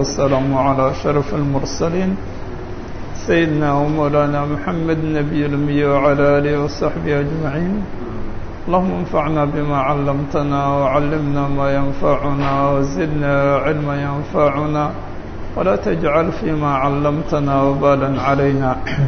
والسلام على أشرف المرسلين سيدنا ومولانا محمد النبي الأمي وعلى آله وصحبه أجمعين اللهم انفعنا بما علمتنا وعلمنا ما ينفعنا وزدنا علما ينفعنا ولا تجعل فيما علمتنا وبالا علينا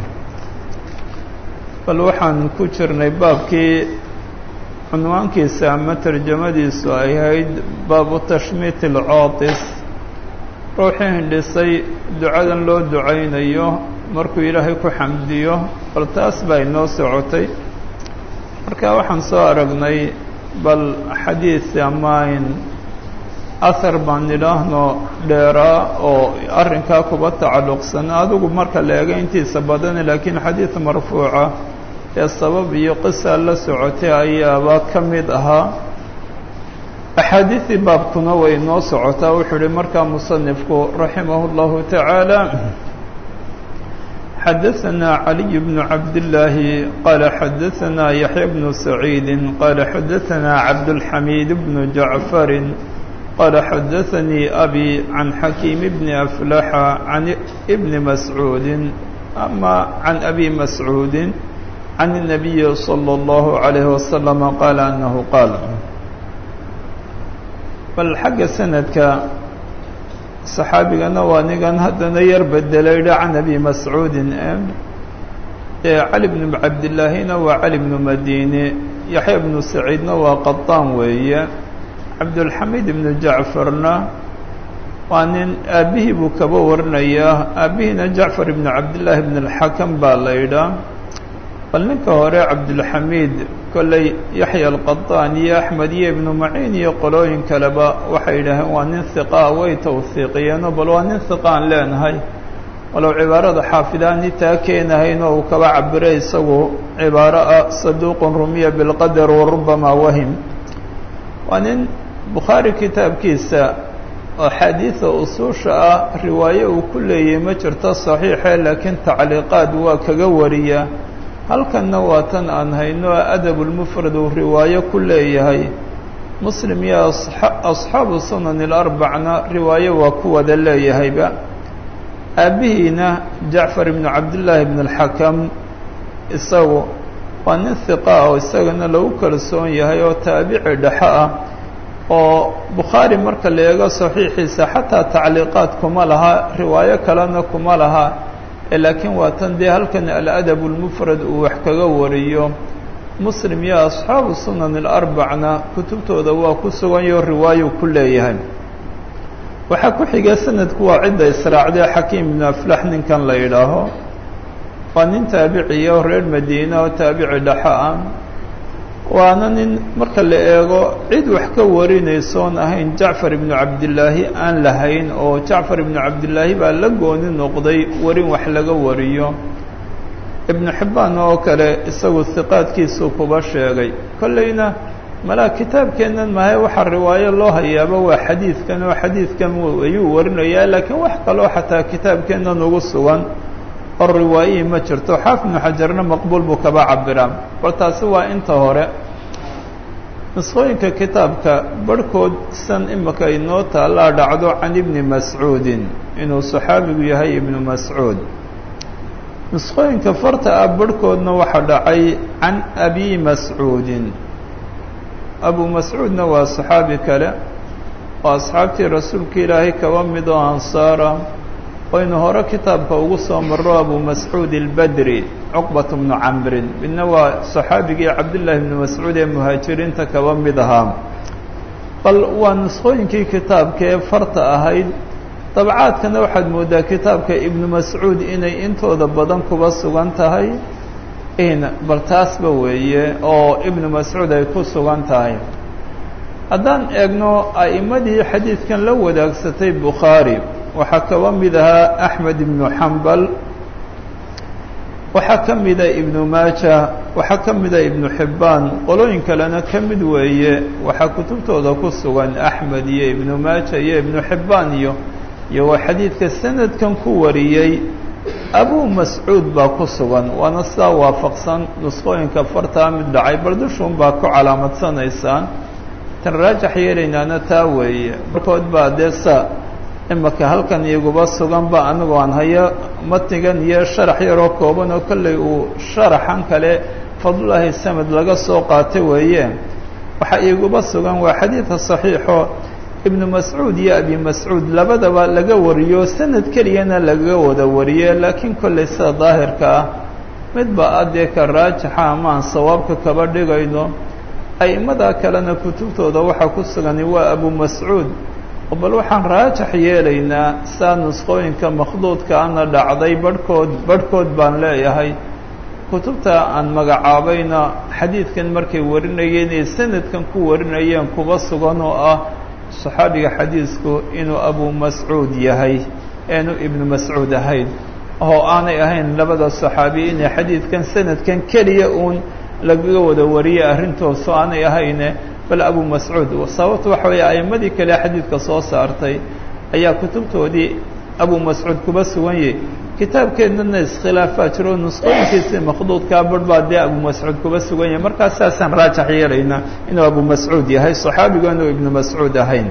bal waxaan ku jirnay baabkii cunwaankiisa ama tarjamadiisu ay ahayd baabu tashmiit alcootis ruuxii hindhisay ducadan loo ducaynayo markuu ilaahay ku xamdiyo bal taas baa inoo socotay marka waxaan soo aragnay bal xadiid amayn ahar baan idhaahno dheeraa oo arrinkaa kuba tacalluqsan adigu marka la eego intiisa badan laakiin xadiid marfuuca ee sabab iyo qisa la socotay ayaaba ka mid ahaa axaadiidii baabkuna way noo socotaa wuxuu uhi markaa musanifku raximah اllahu tacaala xadaثna caliy bnu cabdillaahi qaala xadaثna yaxya bnu saciidi qaala xadaثna cabdاlxamiid bnu jacfarin qaala xadaثanii abi can xakiim bni aflaxa can bni mascuudi ama can abi mascuudi can الnabiyi slى اllahu عalayh wasalam qaala anahu qaal bal xagga sanadka saxaabigana waa nigan haddana yar bedelayha can abi mascuudin ee cali bnu cabdillaahina waa cali bnu madini yaxya bnu saciidna waa qaطaan weeye cabdulxamiid ibnu jacfarna waa nin aabbihii buu kaba warinayaa aabbihiina jacfar ibnu cabdillaahi bn اlxakam baa la ydhaa bal ninka hore cabdulxamiid kolley yaxya alqaطaan iyo axmed iyo ibnu maciin iyo qolooyin kaleba waxay yidhaaheen waa nin hiqaa way tawhiiqiyeeno bal waa nin hiqaan leenahay walow cibaarada xaafidaani taa keenahaynoo uu kaba cabiray isagu cibaaro ah saduuqun rumiya bilqadar warubamaa wahim waa nin bukhaari kitaabkiisa axaadiida usuusha ah riwaaye uu ku leeyahay ma jirto saxiixe laakiin tacliiqaad waa kaga wariya halkanna waa tan aan hayno adabulmufrad uu riwaayo ku leeyahay muslim iyo asxaabu sunan ilarbacna riwaayo waa ku wada leeyahayba aabbihiina jacfar ibnu cabdillaahi ibn alxakam isagu waa nin hiqa oo isagana lagu kalsoon yahay oo taabici dhexo ah oo bukhaari marka la eego saxiixiisa xataa tacliiqaad kuma laha riwaayo kalena kuma laha laakiin waa tan dee halkan aladab اlmufrad uu wax kaga wariyo muslim iyo asxaabu sunan alarbacna kutubtooda waa ku suganyo riwaayo ku leeyahay waxaa ku xiga sanadku waa cidda israacdee xakiim ibnu aflax ninkan la yidhaaho waa nin taabiciya reer madiina oo taabici dhexo ah waana nin marka la eego cid wax ka warinaysoon ahayn jacfar ibnu cabdillaahi aan lahayn oo jacfar ibnu cabdillaahi baa la gooni noqday warin wax laga wariyo ibnu xibbaan oo kale isagu hiqaadkiisuu kuba sheegay kolleyna malaa kitaabkeennan mahay waxaa riwaayo loo hayaaba waa xadiidkan oo xadiidkan ayuu warinayaa laakiin wax kaloo xataa kitaabkeennan ugu sugan oo riwaayihii ma jirto xaafid ibnu xajarna maqbuul buu kaba cabiraa bal taasi waa inta hore nusqooyinka kitaabka barhkood san imika inoo taallaa dhacdo can ibni mascuudin inuu saxaabigu yahay ibnu mascuud nusqooyinka farta ah barhkoodna waxaa dhacay can abi mascuudin abu mascuudna waa saxaabi kale oo asxaabtii rasuulka ilaahay kaba mid oo ansaara waynu hore kitaabka ugu soo maro abu mascuud albadri cuqbat bnu camrin midna waa saxaabigii cabdillaahi bnu mascuud ee muhaajiriinta kaba mid ahaa bal waa nusqooyinkii kitaabka ee farta ahayd dabcaadkana waxaad moodaa kitaabka ibnu mascuud inay intooda badan kuba sugan tahay bal taasba weeye oo ibnu mascuud ay ku sugan tahay haddaan eegno a'immadii xadiidkan la wadaagsatay bukhaari waxaa kaba mid ahaa axmed ibnu xambal waxaa ka mida ibnu maaja waxaa ka mida ibnu xibbaan qolooyin kalena ka mid weeye waxaa kutubtooda ku sugan axmed iyo ibnu maaja iyo ibnu xibbaan iyo iyo waa xadiidka sanadkan ku wariyey abu mascuud baa ku sugan waana sidaa waafaqsan nusqooyinka fartaa mid dhacay bal dushuun baa ku calaamadsanaysaan tan raajax yeelaynaana taa weeye barkood baa dee sa imaka halkan iguba suganba anigoo aan hayo matnigan iyo sharax yaroo kooban oo kolley uu sharaxan kale fadlulaahi samed laga soo qaatay weeye waxaa iguba sugan waa xadiidka saxiixo ibnu mascuud iyo abi mascuud labadaba laga wariyo sanad keliyana lagaga wada wariye laakiin kolley sida daahirka ah midba addee ka raajixa ama aan sawaabka kaba dhigayno a'immada kalena kutubtooda waxaa ku sugani waa abu mascuud oo bal waxaan raajax yeelaynaa saa nusqooyinka makhduudka ana dhacday barhkood barhkood baan leeyahay kutubta aan magacaabayna xadiidkan markay warinayeen ee sanadkan ku warinayeen kuba sugan oo ah saxaabiga xadiisku inuu abu mascuud yahay eenu ibnu mascuud ahayn oo aanay ahayn labada saxaabi inay xadiidkan sanadkan keliya uun lagaga wada wariyay arrintoosu aanay ahayne bal abu mascuud sababta waxa weeye a'immadii kale xadiidka soo saartay ayaa kutubtoodii abu mascuud kuba sugan yahy kitaabkeennana iskhilaafaa jiro nusqooyinkiisii makhduudkaa barh baa dee abu mascuud kuba sugan yahay markaas saasaan raajax yeelaynaa inuu abu mascuud yahay saxaabigu inuu ibnu mascuud ahayn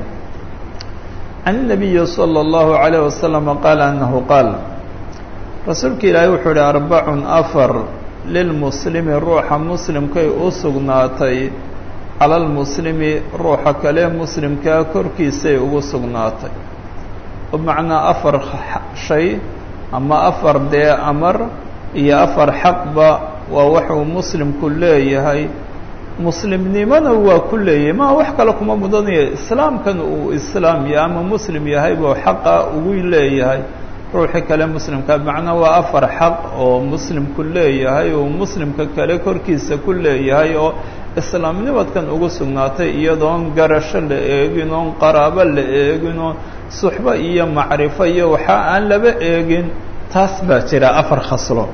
can الnabiyi salى اllahu عalayه wasalam qaala anahu qaal rasuulka ilaahay wuxuu ihi arbacun afar lilmuslimi ruuxa muslimkay u sugnaatay cala lmuslimi ruuxa kale muslimkaa korkiisay ugu sugnaatay bimacnaa afar shay ama afar dee amar iyo afar xaqba waa waxuu muslimku leeyahay muslimnimona waa ku leeyahay maa wax kale kuma mudanaya islaamkan uu islaam yahay ama muslim yahay buu xaqa ugu leeyahay ruuxii kale muslimka macnaa waa afar xaq oo muslimku leeyahay oo muslimka kale korkiisa ku leeyahay oo islaamnimadkan ugu sugnaatay iyadoon garasho la eegin oon qaraabo la eegin oo suxbo iyo macrifo iyo waxa aan laba eegin taas baa jira afar khaslo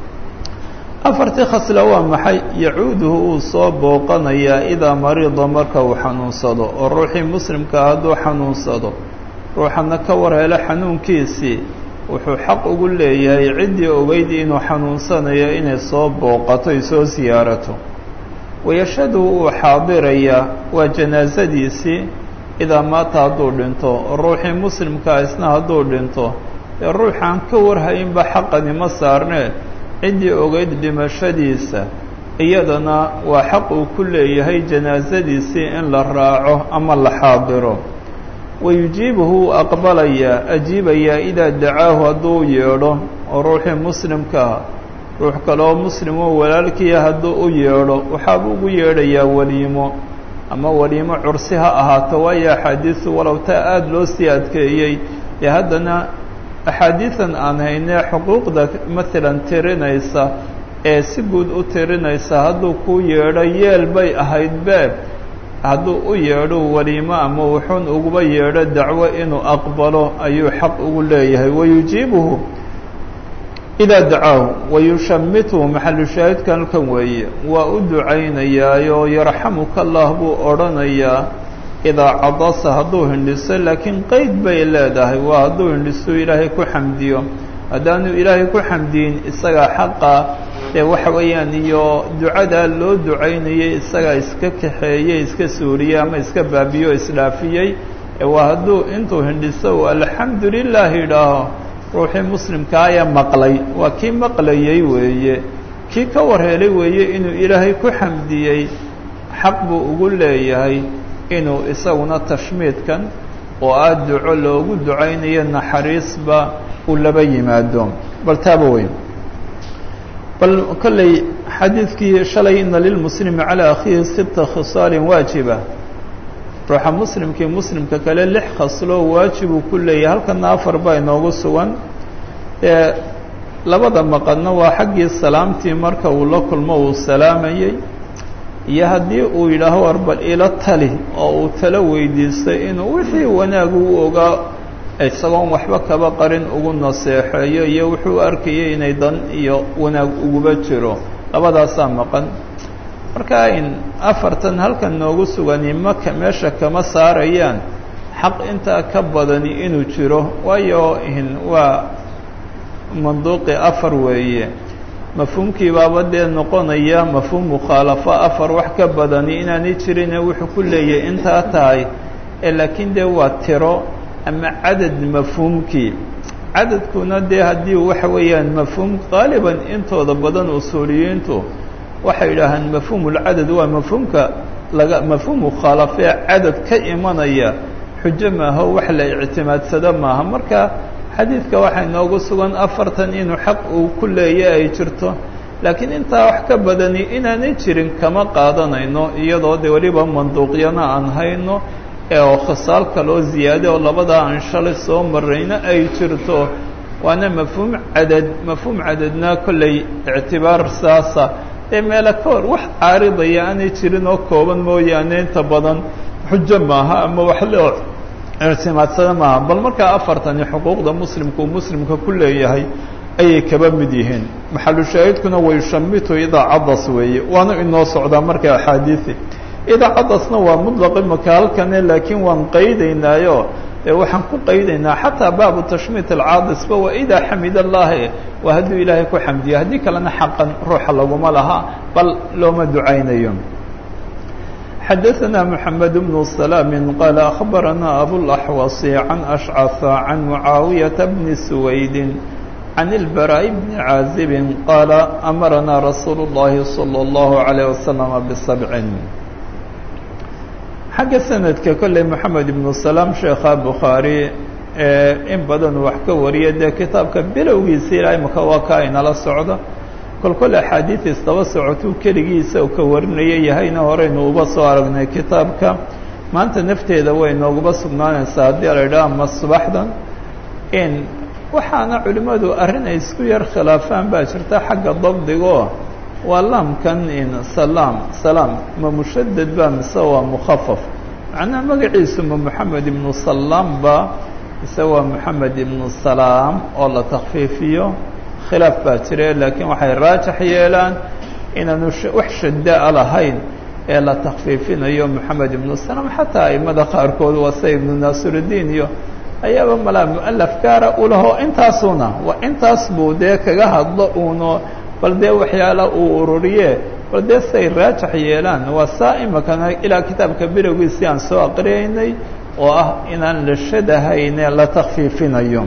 afartii khaslo waa maxay yacuuduhu uu soo booqanayaa idaa mariida marka uu xanuunsado oo ruuxii muslimka hadduu xanuunsado ruuxana ka war helo xanuunkiisii wuxuu xaq ugu leeyahay ciddii ogeyd inuu xanuunsanayo inay soo booqato ay soo siyaarato wayashhadu uu xaadirayaa waa janaasadiisii idaa maata hadduu dhinto ruuxii muslimkaa isna hadduu dhinto ee ruuxaan ka warhayinba xaqani ma saarnee ciddii ogeyd dhimashadiisa iyadana waa xaq uu ku leeyahay janaasadiisii in la raaco ama la xaadiro wayujiibuhu wuu aqbalayaa ajiibayaa idaa dacaahu hadduu yeedho oo ruuxii muslimkaa ruux kaleoo muslim oo walaalkiia hadduu u yeedho waxaabuu ugu yeedhayaa weliimo ama weliimo cursi ha ahaato waayo axaadiisu walow taa aada loo sii adkeeyey dee haddana axaadiidan aan haynee xuquuqda maalan tirinaysa ee si guud u tirinaysa hadduu kuu yeedho yeel bay ahayd beeb hadduu u yeedho weliimo ama wuxuun uguba yeedho dacwo inuu aqbalo ayuu xaq ugu leeyahay wayujiibuhu idaa dacaahu wayushamituhu maxalu shaahidka halkan weeye waa u ducaynayaayo yarxamuka allah buu odhanayaa idaa cadasa hadduu hindhiso laakiin qeyd bay leedahay waa hadduu hindhiso ilaahay ku xamdiyo haddaanu ilaahay ku xamdiyin isagaa xaqa ee waxa weeyaan iyo ducadaa loo ducaynayay isagaa iska kaxeeyey iska suuriyey ama iska baabiyo isdhaafiyey waa hadduu intuu hindhiso uu alxamdu lilah idhaaho ruuxii muslimkaa ayaa maqlay waa kii maqlayey weeye kii ka warheelay weeye inuu ilaahay ku xamdiyey xaq buu ugu leeyahay inuu isaguna tashmiidkan oo ah duco loogu ducaynayo naxariisba uu laba yimaado bal taaba weyn bal kolley xadiidkii shalay ina lilmuslimi calaa akhiihi sita khisaalin waajiba ruuxa muslimkii muslimka kale lix khasloo waajibuu ku leeyahay halkana afar baa inoogu sugan ee labada maqadna waa xaggii salaamtii marka uu la kulmo uu salaamayey iyo haddii uu yidhaaho war bal ila tali oo uu talo weydiistay inuu wixii wanaagu u ogaa isagoon waxba kaba qarin ugu naseexeeyo iyo wuxuu arkayay inay dan iyo wanaag uguba jiro labadaasaa maqan marka in afartan halkan noogu sugani maka meesha kama saarayaan xaq intaa ka badani inuu jiro waayo waa manduuqi afar weeye mafhuumkii baaba dee noqonaya mafhuum mukhaalafo afar wax ka badani inaanay jirine wuxuu ku leeyahay intaa tahay ee laakiin dee waa tiro ama cadad mafhuumkii cadadkuna dee haddii waxa weeyaan mafhuum qaaliban intooda badan usuuliyiintu waxay yidhaahaan mafhuumulcadad waa mafhuumka laga mafhuum mukhaalafee cadad ka imanaya xujo maaho wax la ictimaadsado maaha marka xadiidka waxaa inoogu sugan afartan inuu xaq uu ku leeya ay jirto laakiin intaa wax ka badani inaanay jirin kama qaadanayno iyadoo de weliba manduuqyana aan hayno ee oo khisaal kaloo ziyaade oo labadaa aan shalay soo marayna ay jirto waana mafhuum cadad mafhuum cadadna kollay ictibaar saasa ee meelo ka hor wax caaridaya aanay jirin oo kooban mooyaane inta badan xujo maaha ama wax loo ictimaadsada maaha bal markaa afartani xuquuqda muslimka uu muslimka ku leeyahay ayay kaba mid yihiin maxalu shaahidkuna wayushamitu idaa cadas weeye waana inoo socdaa marka axaadiisi idaa cadasna waa mutlaq imaka halkane laakiin waan qaydaynaayo ee waxaan ku qaydaynaa xataa baabu tashmiit alcaadisba waa idaa xamid allahi waa hadduu ilaahay ku xamdiyo haddii kalena xaqan ruuxa laguma laha bal looma ducaynayo xadaثna mحamed بن سلام qال أخbarana abوالأحوص عan أشcث عan معaaوiيaةa بن سويد عن البراء بن عازب قال أمرنا رsuuل اللhi صلى الله عليه وسلم بسبع xagga سندka kolley محamed بن سلام sheekha bخaarي ee in badan wax ka wariya dee kitaabka bilowgiisa ilaa imaka waa ka aynala socdo kol kol axaadiid isdaba socotuu keligiisa u ka warinaya yahayna horeynu uba soo aragnay kitaabka maanta nafteeda way nooguba sugnaanaysaa haddii la idhaha ama subaxdan in waxaana culimmadu arrin ay isku yar khilaafaan baa jirta xagga dabdigo waa laamkan in salaam salaam ma mushadad ba mise waa mukhafaf macnaha magaciisu ma moxamed ibnu salaam ba mise waa moxamed ibnu salaam oo la takfiifiyo khilaaf baa jire laakiin waxay raajax yeelaan inaanu wax shaddaa lahayn ee la takfiifinayo moxamed ibnu salaam xataa aimada qaarkood waa sida ibnu naasirudiin iyo ayaaba malaa mualaf gaara u laho intaasuna waa intaas buu dee kaga hadlo uuno bal dee waxyaala uu ururiye bal dee siay raajax yeelaan waa saa imakana ilaa kitaabka bilowgiisi aan soo aqriyaynay oo ah inaan la shadahayne la takfiifinayo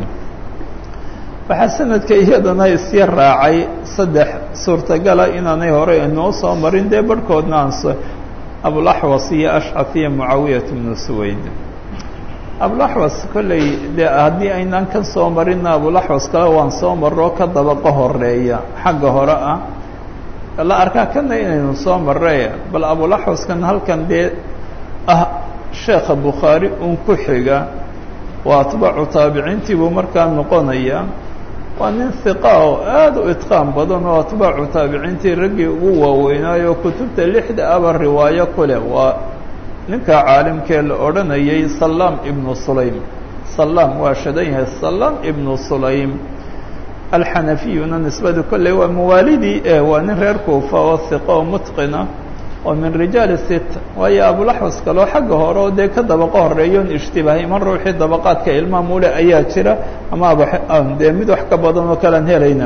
waxaa sanadka iyadana isya raacay saddex suurtagala inaanay hore inoo soo marin dee barhkoodna aan abulaxwas iyo ashcaf iyo mucaawiyat bnu suwayd abulaxwas kolley dee haddii aynaan ka soo marinna abulaxwas kale waan soo marro ka dabaqa horeeya xagga hore ah la arkaa kana inaynu soo marray bal abulaxwaskan halkan dee ah sheekha bukhaari un ku xiga waa atbaacu taabiciintii buu markaa noqonaya waa nin hiqa oo aada u itqaan badan oo atbaacu taabiciintii raggii ugu waaweynaayo kutubta lixda aba riwaayo ku leh waa ninka caalimkee la odhanayay salaam ibnu sulaym salaam waa shadan yahay salaam ibnu sulaym alxanafiyuna nisbadu kolley waa mawaalidii e waa nin reer kuufa oo hiqa oo mutqina oo min rijaali sit waayo abulaxwas kaloo xagga hore oo dee ka dabaqa horeeyoon ishtibaahay man ruuxii dabaqaadka ilmaam ule ayaa jira ama ab dee mid wax ka badan oo kalean helayna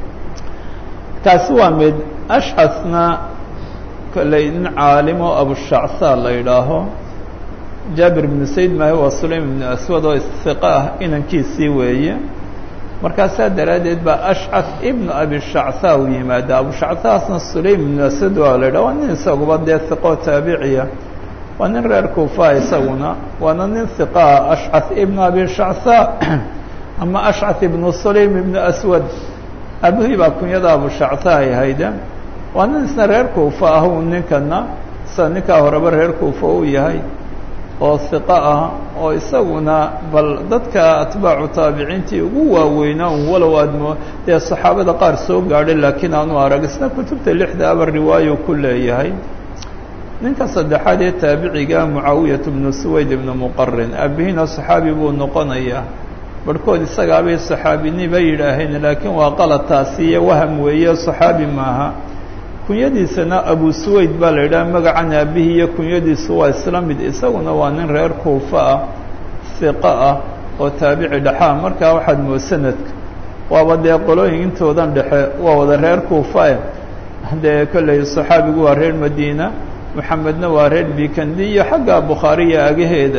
kaasi waa mid ashcasna kolley nin caalimo abushacsaa la yidhaaho jaabir ibnu sayd maahi waa sulaym ibnu aswad oo hiqa ah inankiisii weeye markaasaa daraaddeed baa ashcaf ibnu abishacsaa u yimaada abushacsaasna sulaym ibnu asad waa la yidhaha waa nin isaguba dee hiqoo taabiciya waa nin reer kuufa isaguna waana nin hiqaa ashcaf ibnu abishacsaa ama ashcaf ibnu sulaym ibnu aswad aabihii baa kunyada abushacsaa ay hayde waa nin isna reer kuufa ah u ninkana sida ninkaa horeba reer kuufa uu yahay oo hiqo ah oo isaguna bal dadka atbaacu taabiciintii ugu waaweynaa un walow aadmo dee saxaabada qaar soo gaadhay laakiin aanu arag isna kutubta lixda aba riwaayo ku leeyahay ninka saddexaad ee taabiciga mucaawiyat bnu suwayd ibnu muqarin aabihiina saxaabi buu noqonayaa barhkood isagaabay saxaabini bay yidhaaheen laakiin waa qalataasi iyo waham weeye saxaabi maaha kunyadiisana abu suwayd baa la yidhaha magacan aabihii iyo kunyadiisu waa isla mid isaguna waa nin reer kuufa ah hiqo ah oo taabici dhexaa markaa waxaad moo sanadka waaba dee qolooyin intoodan dhexe waa wada reer kuufa eh dee kolley saxaabigu waa reer madiina moxamedna waa reer bikandi iyo xagga bukhaariya agaheeda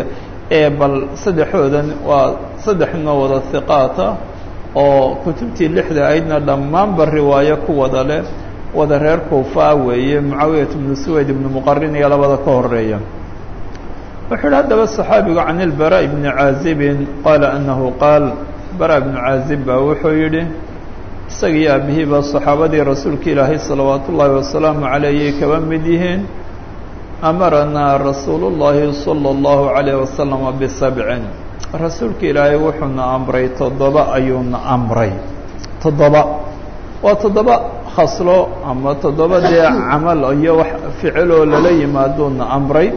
ee bal saddexoodan waa saddex noo wada hiqaata oo kutubtii lixda aydna dhammaanba riwaayo ku wada leh wada reer kuufaa weeye mucaawiyat bnu suwayd ibnu muqarin iyo labada ka horeeya wuxuu yihi haddaba صaxaabigu can ilbara bni caazibin qaala anahu qaal bara bnu caazib baa wuxuu yidhi isagii aabihiiba صaxaabadii rasuulka ilaahay salawaat ullaahi wasalaamu calayhi kaba mid yihiin amaranaa rasuulu llaahi salى اllahu عalayh wasalama bisabcin rasuulka ilaahay wuxuuna amray toddoba ayuuna amray toddoba waa toddoba khaslo ama toddoba dee camal iyo wax ficiloo lala yimaaduuna amray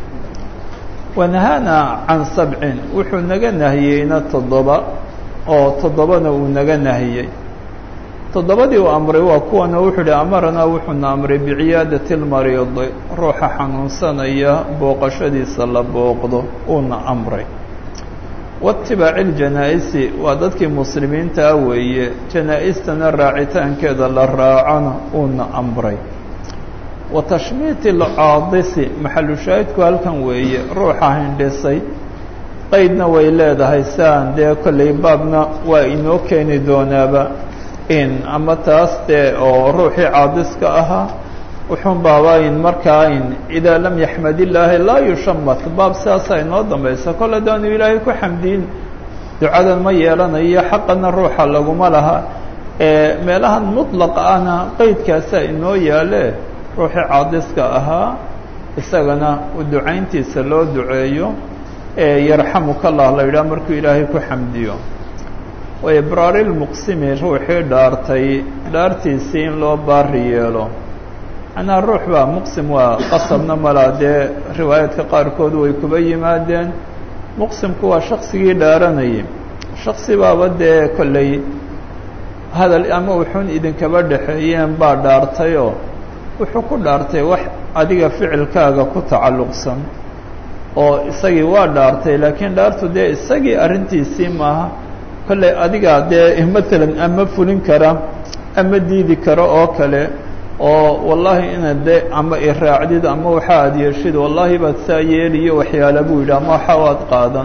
wanahaana can sabcin wuxuu naga nahiyeyna toddoba oo toddobana uu naga nahiyey toddobadii uu amray waa kuwana wuxuu ihi amaranaa wuxuuna amray biciyaadati lmariidi ruuxa xanuunsanaya booqashadiisa la booqdo uuna amray waitibaaci ljanaa-isi waa dadkii muslimiintaa weeye janaa-istana raacitaankeeda la raacona uuna amray wa tashmiiti alcaadisi maxalu shaahidku halkan weeye ruuxa hindhisay qeydna way leedahay siaan dee kollay baabna waa inoo keeni doonaaba in ama taas dee oo ruuxii caadiska ahaa wuxuun baaba in markaa in idaa lam yaxmad illaahi laa yushamat baab sidaasaa inoo dambaysa kol haddaanu ilaahay ku xamdiin ducadan ma yeelanayo xaqana ruuxa laguma laha ee meelahan mudlaqa ahna qeydkaasaa inoo yaale ruuxii caadiska ahaa isagana ducayntiisa loo duceeyo ee yarxamuka allah la yidhaha markuu ilaahay ku xamdiyo wa ibraari lmuqsimi ruuxii dhaartay dhaartiisii in loo baari yeelo macnaha ruux baa muqsim waa qasabna malaa dee riwaayaadka qaarkood way kuba yimaadeen muqsimku waa shaksigii dhaaranayay shaksi baaba dee kolley hadal ama wuxuun idinkaba dhexeeyeen baa dhaartayoo wuxuu ku dhaartay wax adiga ficilkaaga ku tacalluqsan oo isagii waa dhaartay laakiin dhaartu dee isagii arrintiisii maaha kolley adigaa dee matalan ama fulin kara ama diidi karo oo kale oo wallaahi inaad de ama iraacdid ama waxa aad yeeshid wallaahi baad saa yeeliyo waxyaala buu yidhi ama waxa waad qaadan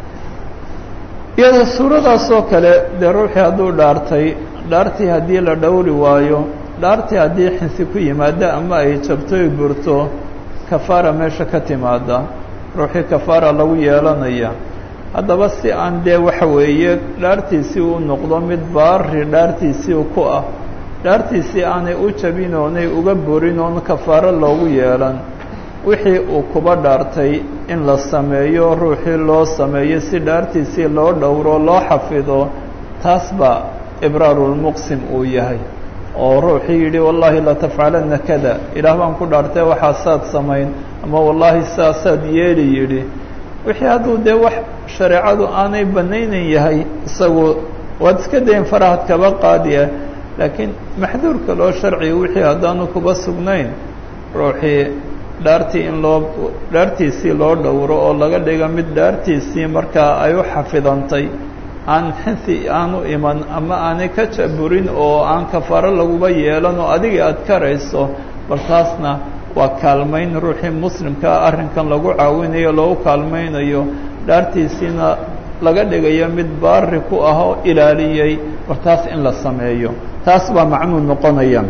iyada suuradaas oo kale dee ruuxii hadduu dhaartay dhaartii haddii la dhowri waayo dhaartii haddii xinsi ku yimaada ama ay jabtoy burto kafaara meesha ka timaada ruuxii kafaara lagu yeelanaya haddaba si aan dee waxa weeye dhaartiisii u noqdo mid baari dhaartiisii ku ah dhaartiisii aanay u jabin oonay uga borin oon kafaaro loogu yeelan wixii uu kuba dhaartay in la sameeyo ruuxii loo sameeyo si dhaartiisii loo dhowro loo xafido taas baa ibraarulmuqsim uu yahay oo ruuxii yidhi wallaahi latafcalanna kada ilaah baan ku dhaartay waxaasaad samayn ama wallaahi saasaad yeeli yidhi wixii hadduu dee wax shareecadu aanay banaynan yahay isagu waad iska dayn farahad kaba qaadiya laakiin maxduurka loo sharciga wixii haddaanu kuba sugnayn ruuxii dhaartii in loo dhaartiisii loo dhowro oo laga dhigo mid dhaartiisii markaa ay u xafidantay aan xinsi aanu iman ama aanay ka jaburin oo aan kafaaro laguba yeelan oo adiga aad karayso bal taasna waa kaalmayn ruuxii muslimkaa arrinkan lagu caawinayo loogu kaalmaynayo dhaartiisiina laga dhigayo mid baari ku ah oo ilaaliyey war taas in la sameeyo taas baa macnuu noqonaya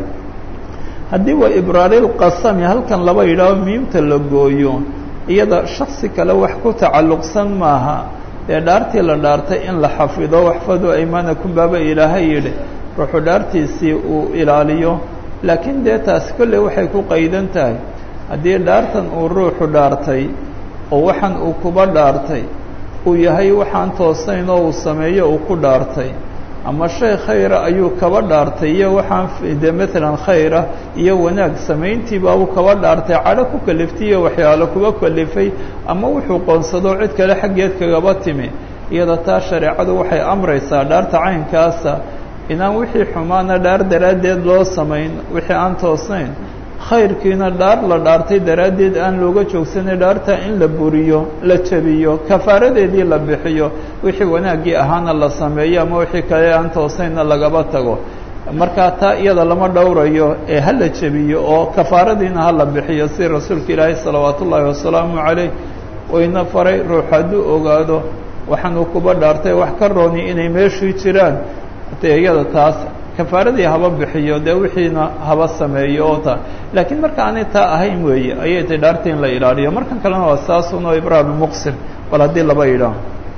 haddii waa ibraaril-qasami halkan laba yidhaaho miimta la gooyo iyada shaksi kale wax ku tacalluqsan maaha dee dhaartii la dhaartay in la xafido waxfadu aymanakum baaba ilaahay yidhi ruuxuu dhaartiisii uu ilaaliyo laakiin dee taasi kolley waxay ku qaydan tahay haddii dhaartan uu ruuxu dhaartay oo waxaan uu kuba dhaartay uu yahay waxaan toosayn oo uu sameeyo uu ku dhaartay ama shay khayra ayuu kaba dhaartay iyo waxaan de maalan khayra iyo wanaag samayntii baabuu kaba dhaartay cadho ku kaliftay iyo waxyaalo kuba kalifay ama wuxuu qoonsado cid kale xaggeed kagaba timi iyada taa shareecadu waxay amraysaa dhaarta caynkaasa inaan wixii xumaana dhaar daraaddeed loo samayn wixii aan toosnayn khayrkiina dhaar la dhaartay daraaddeed aan looga joogsanay dhaarta in la buriyo la jabiyo kafaaradeedii la bixiyo wixii wanaaggii ahaana la sameeyo ama wixii kale aan toosnaynna lagaba tago markaa taa iyada lama dhowrayo ee ha la jabiyo oo kafaaradiina ha la bixiyo si rasuulka ilaahay salawaat ullaahi wasalaamu calayh wayna faray ruux hadduu ogaado waxaanuu kuba dhaartay wax ka rooni inay meeshii jiraan dee iyada taas kafaaradii haba bixiyo dee wixiina haba sameeyo oo ta laakiin marka aanay taa ahayn weeye ayay tay dhaarta in la ilaaliyo markan kalena waa saasunoo ibraahim muqsir bal haddii laba yidhaah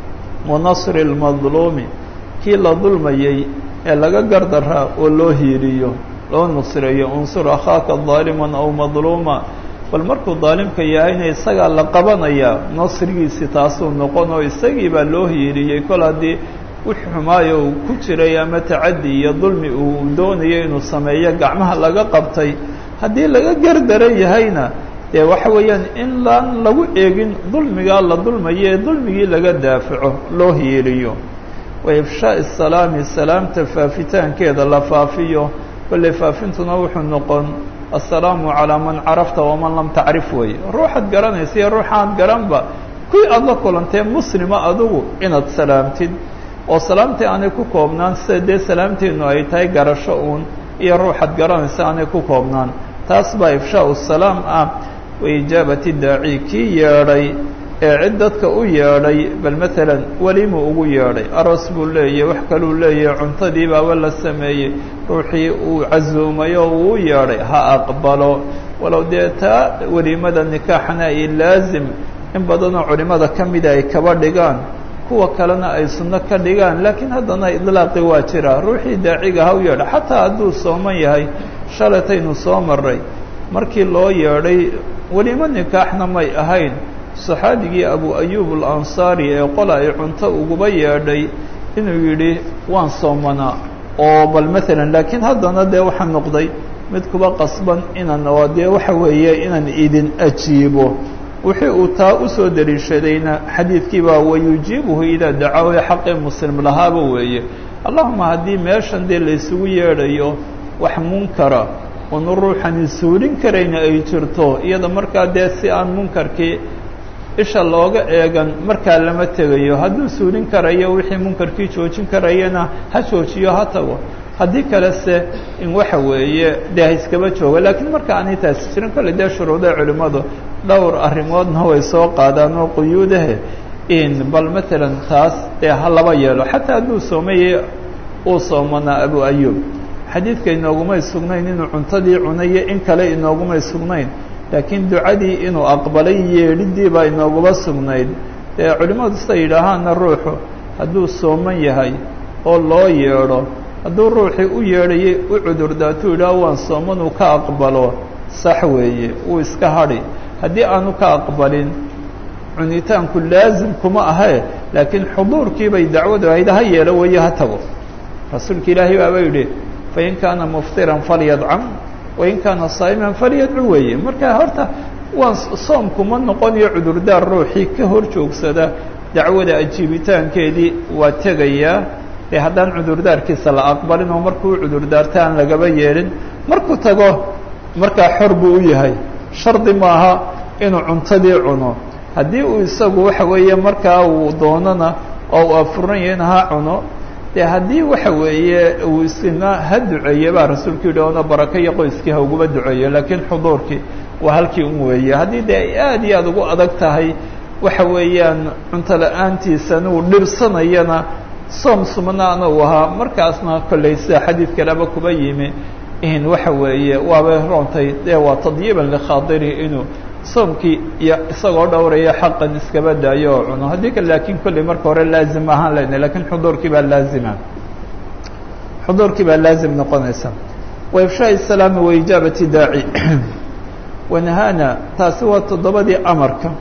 wanasri lmadluumi kii la dulmayey ee laga gardaraa oo loo hiiliyo loo nusreeyo unsur akhaaka daaliman aw madluuma bal markuu daalimka yahayna isagaa la qabanayaa nasrigiisi taasuu noqon oo isagii baa loo hiiliyey kol haddii wix xumaayo uu ku jiray ama tacaddi iyo dulmi uu doonayo inuu sameeyo gacmaha laga qabtay haddii laga gardaran yahayna dee waxa weeyaan in laan lagu eegin dulmigaa la dulmayo ee dulmigii laga daafaco loo hiiliyo wa ifshaa'i salaami salaamta faafitaankeeda la faafiyo kolley faafintuna wuxuu noqon assalaamu calaa man carafta waman lam tacrif weeye ruuxaad garanaysa iyo ruuxaad garanba kuwii aada la kulantee muslima adigu inaad salaamtid oo salaamtii aanay ku koobnaan sida dee salaamteennu ay tahay garasho uun iyo ruuxaad garanaysa aanay ku koobnaan taas baa ifshaau salaam ah wa ijaabati daaci kii yeedhay ee cid dadka u yeedhay bal maalan welimuu ugu yeedhay aroos buu leeyahy wax kaluu leeyahay cuntadii baaba la sameeyey ruuxii uu casuumay oo uu u yeedhay ha aqbalo walow dee taa weliimada nikaaxna ay laazim in badanoo culimada ka mida ay kaba dhigaan kuwa kalena ay sunno ka dhigaan laakiin haddana idlaaqi waa jira ruuxii daaciga ha u yeedha xataa hadduu sooman yahay shalataynu soo maray markii loo yeedhay welimo nikaaxna may ahayn saxaabigii abu ayub alansaari ee qola ay cunto uguba yeedhay inuu yidhi waan soomanaa oo bal maalan laakiin haddana dee waxaa noqday mid kuba qasban inaan oo dee waxa weeye inaan idin ajiibo wixii uu taa usoo daliishadayna xadiidkii baa wayujiibuhu idaa dacaahu xaqii muslim lahaaba weeye allahuma haddii meeshan dee laysugu yeedhayo wax munkara oonu ruuxani suulin karayna ay jirto iyada markaa dee si aan munkarkii isha looga eegan markaa lama tegayo hadduu suulin karayo wixii munkarkii joojin karayana ha joojiyo ha tago haddii kalese in waxa weeye dee ha iskaba jooga laakiin marka aanay taasi jirin kolley dee shuruudaha culimmadu dhowr arrimoodna way soo qaadaan oo quyuudahe in bal maalan taas dee ha laba yeelo xataa hadduu soomayey uu soomanaa abu ayub xadiidka inoogumay sugnayn inuu cuntadii cunayo in kale inoogumay sugnayn laakiin ducadii inuu aqbalay yeedhidii baa inooguma sugnayd dee culimmadu sida yidhaahaana ruuxu hadduu sooman yahay oo loo yeedho hadduu ruuxii u yeedhayay u cudurdaatuu yidhaah waan sooman uu ka aqbalo sax weeye wuu iska hadhi haddii aanu ka aqbalin cunitaanku laazim kuma ahee laakiin xuduurkii bay dacwadu ahayd ha yeelo weeye ha tago rasuulka ilaahay baaba yidhi fain kaana muftiran falyadcam wain kaana saa'iman falyadcu weeye marka horta waan soomkuma noqonayo cudurdaar ruuxii ka hor joogsada dacwada ajiibitaankeedii waa tegayaa dee haddaan cudurdaarkiisa la aqbalin oo markuu cudurdaarta aan lagaba yeelin markuu tago markaa xor buu u yahay shardi maaha inuu cuntadii cuno haddii uu isagu waxa weeye markaa uu doonana oo uu afuran yahayna ha cuno dee haddii waxa weeye uu isna ha duceeye baa rasuulku yidhi oona barako iyo qoyskii ha uguba duceeyo laakiin xuduurkii waa halkii un weeye haddii dee ay aad iyo aad ugu adag tahay waxa weeyaan cunto la-aantiisana uu dhibsanayana soom sumnaana uu ahaa markaasna kollay sida xadiid kaleba kuba yimi in waxa weeye waabay roontay dee waa tadyiiban likhaadiri inuu soomkii iyo isagoo dhowraya xaqan iskaba daayo oo cuno haddii kale laakiin kolley marka hore laazim ahaan lena lakiin xuduurkii baa laazima xuduurkii baa laazim noqonaysa wa ifshaai salaami wa ijaabati daaci wanahana taasi waa toddobadii amarka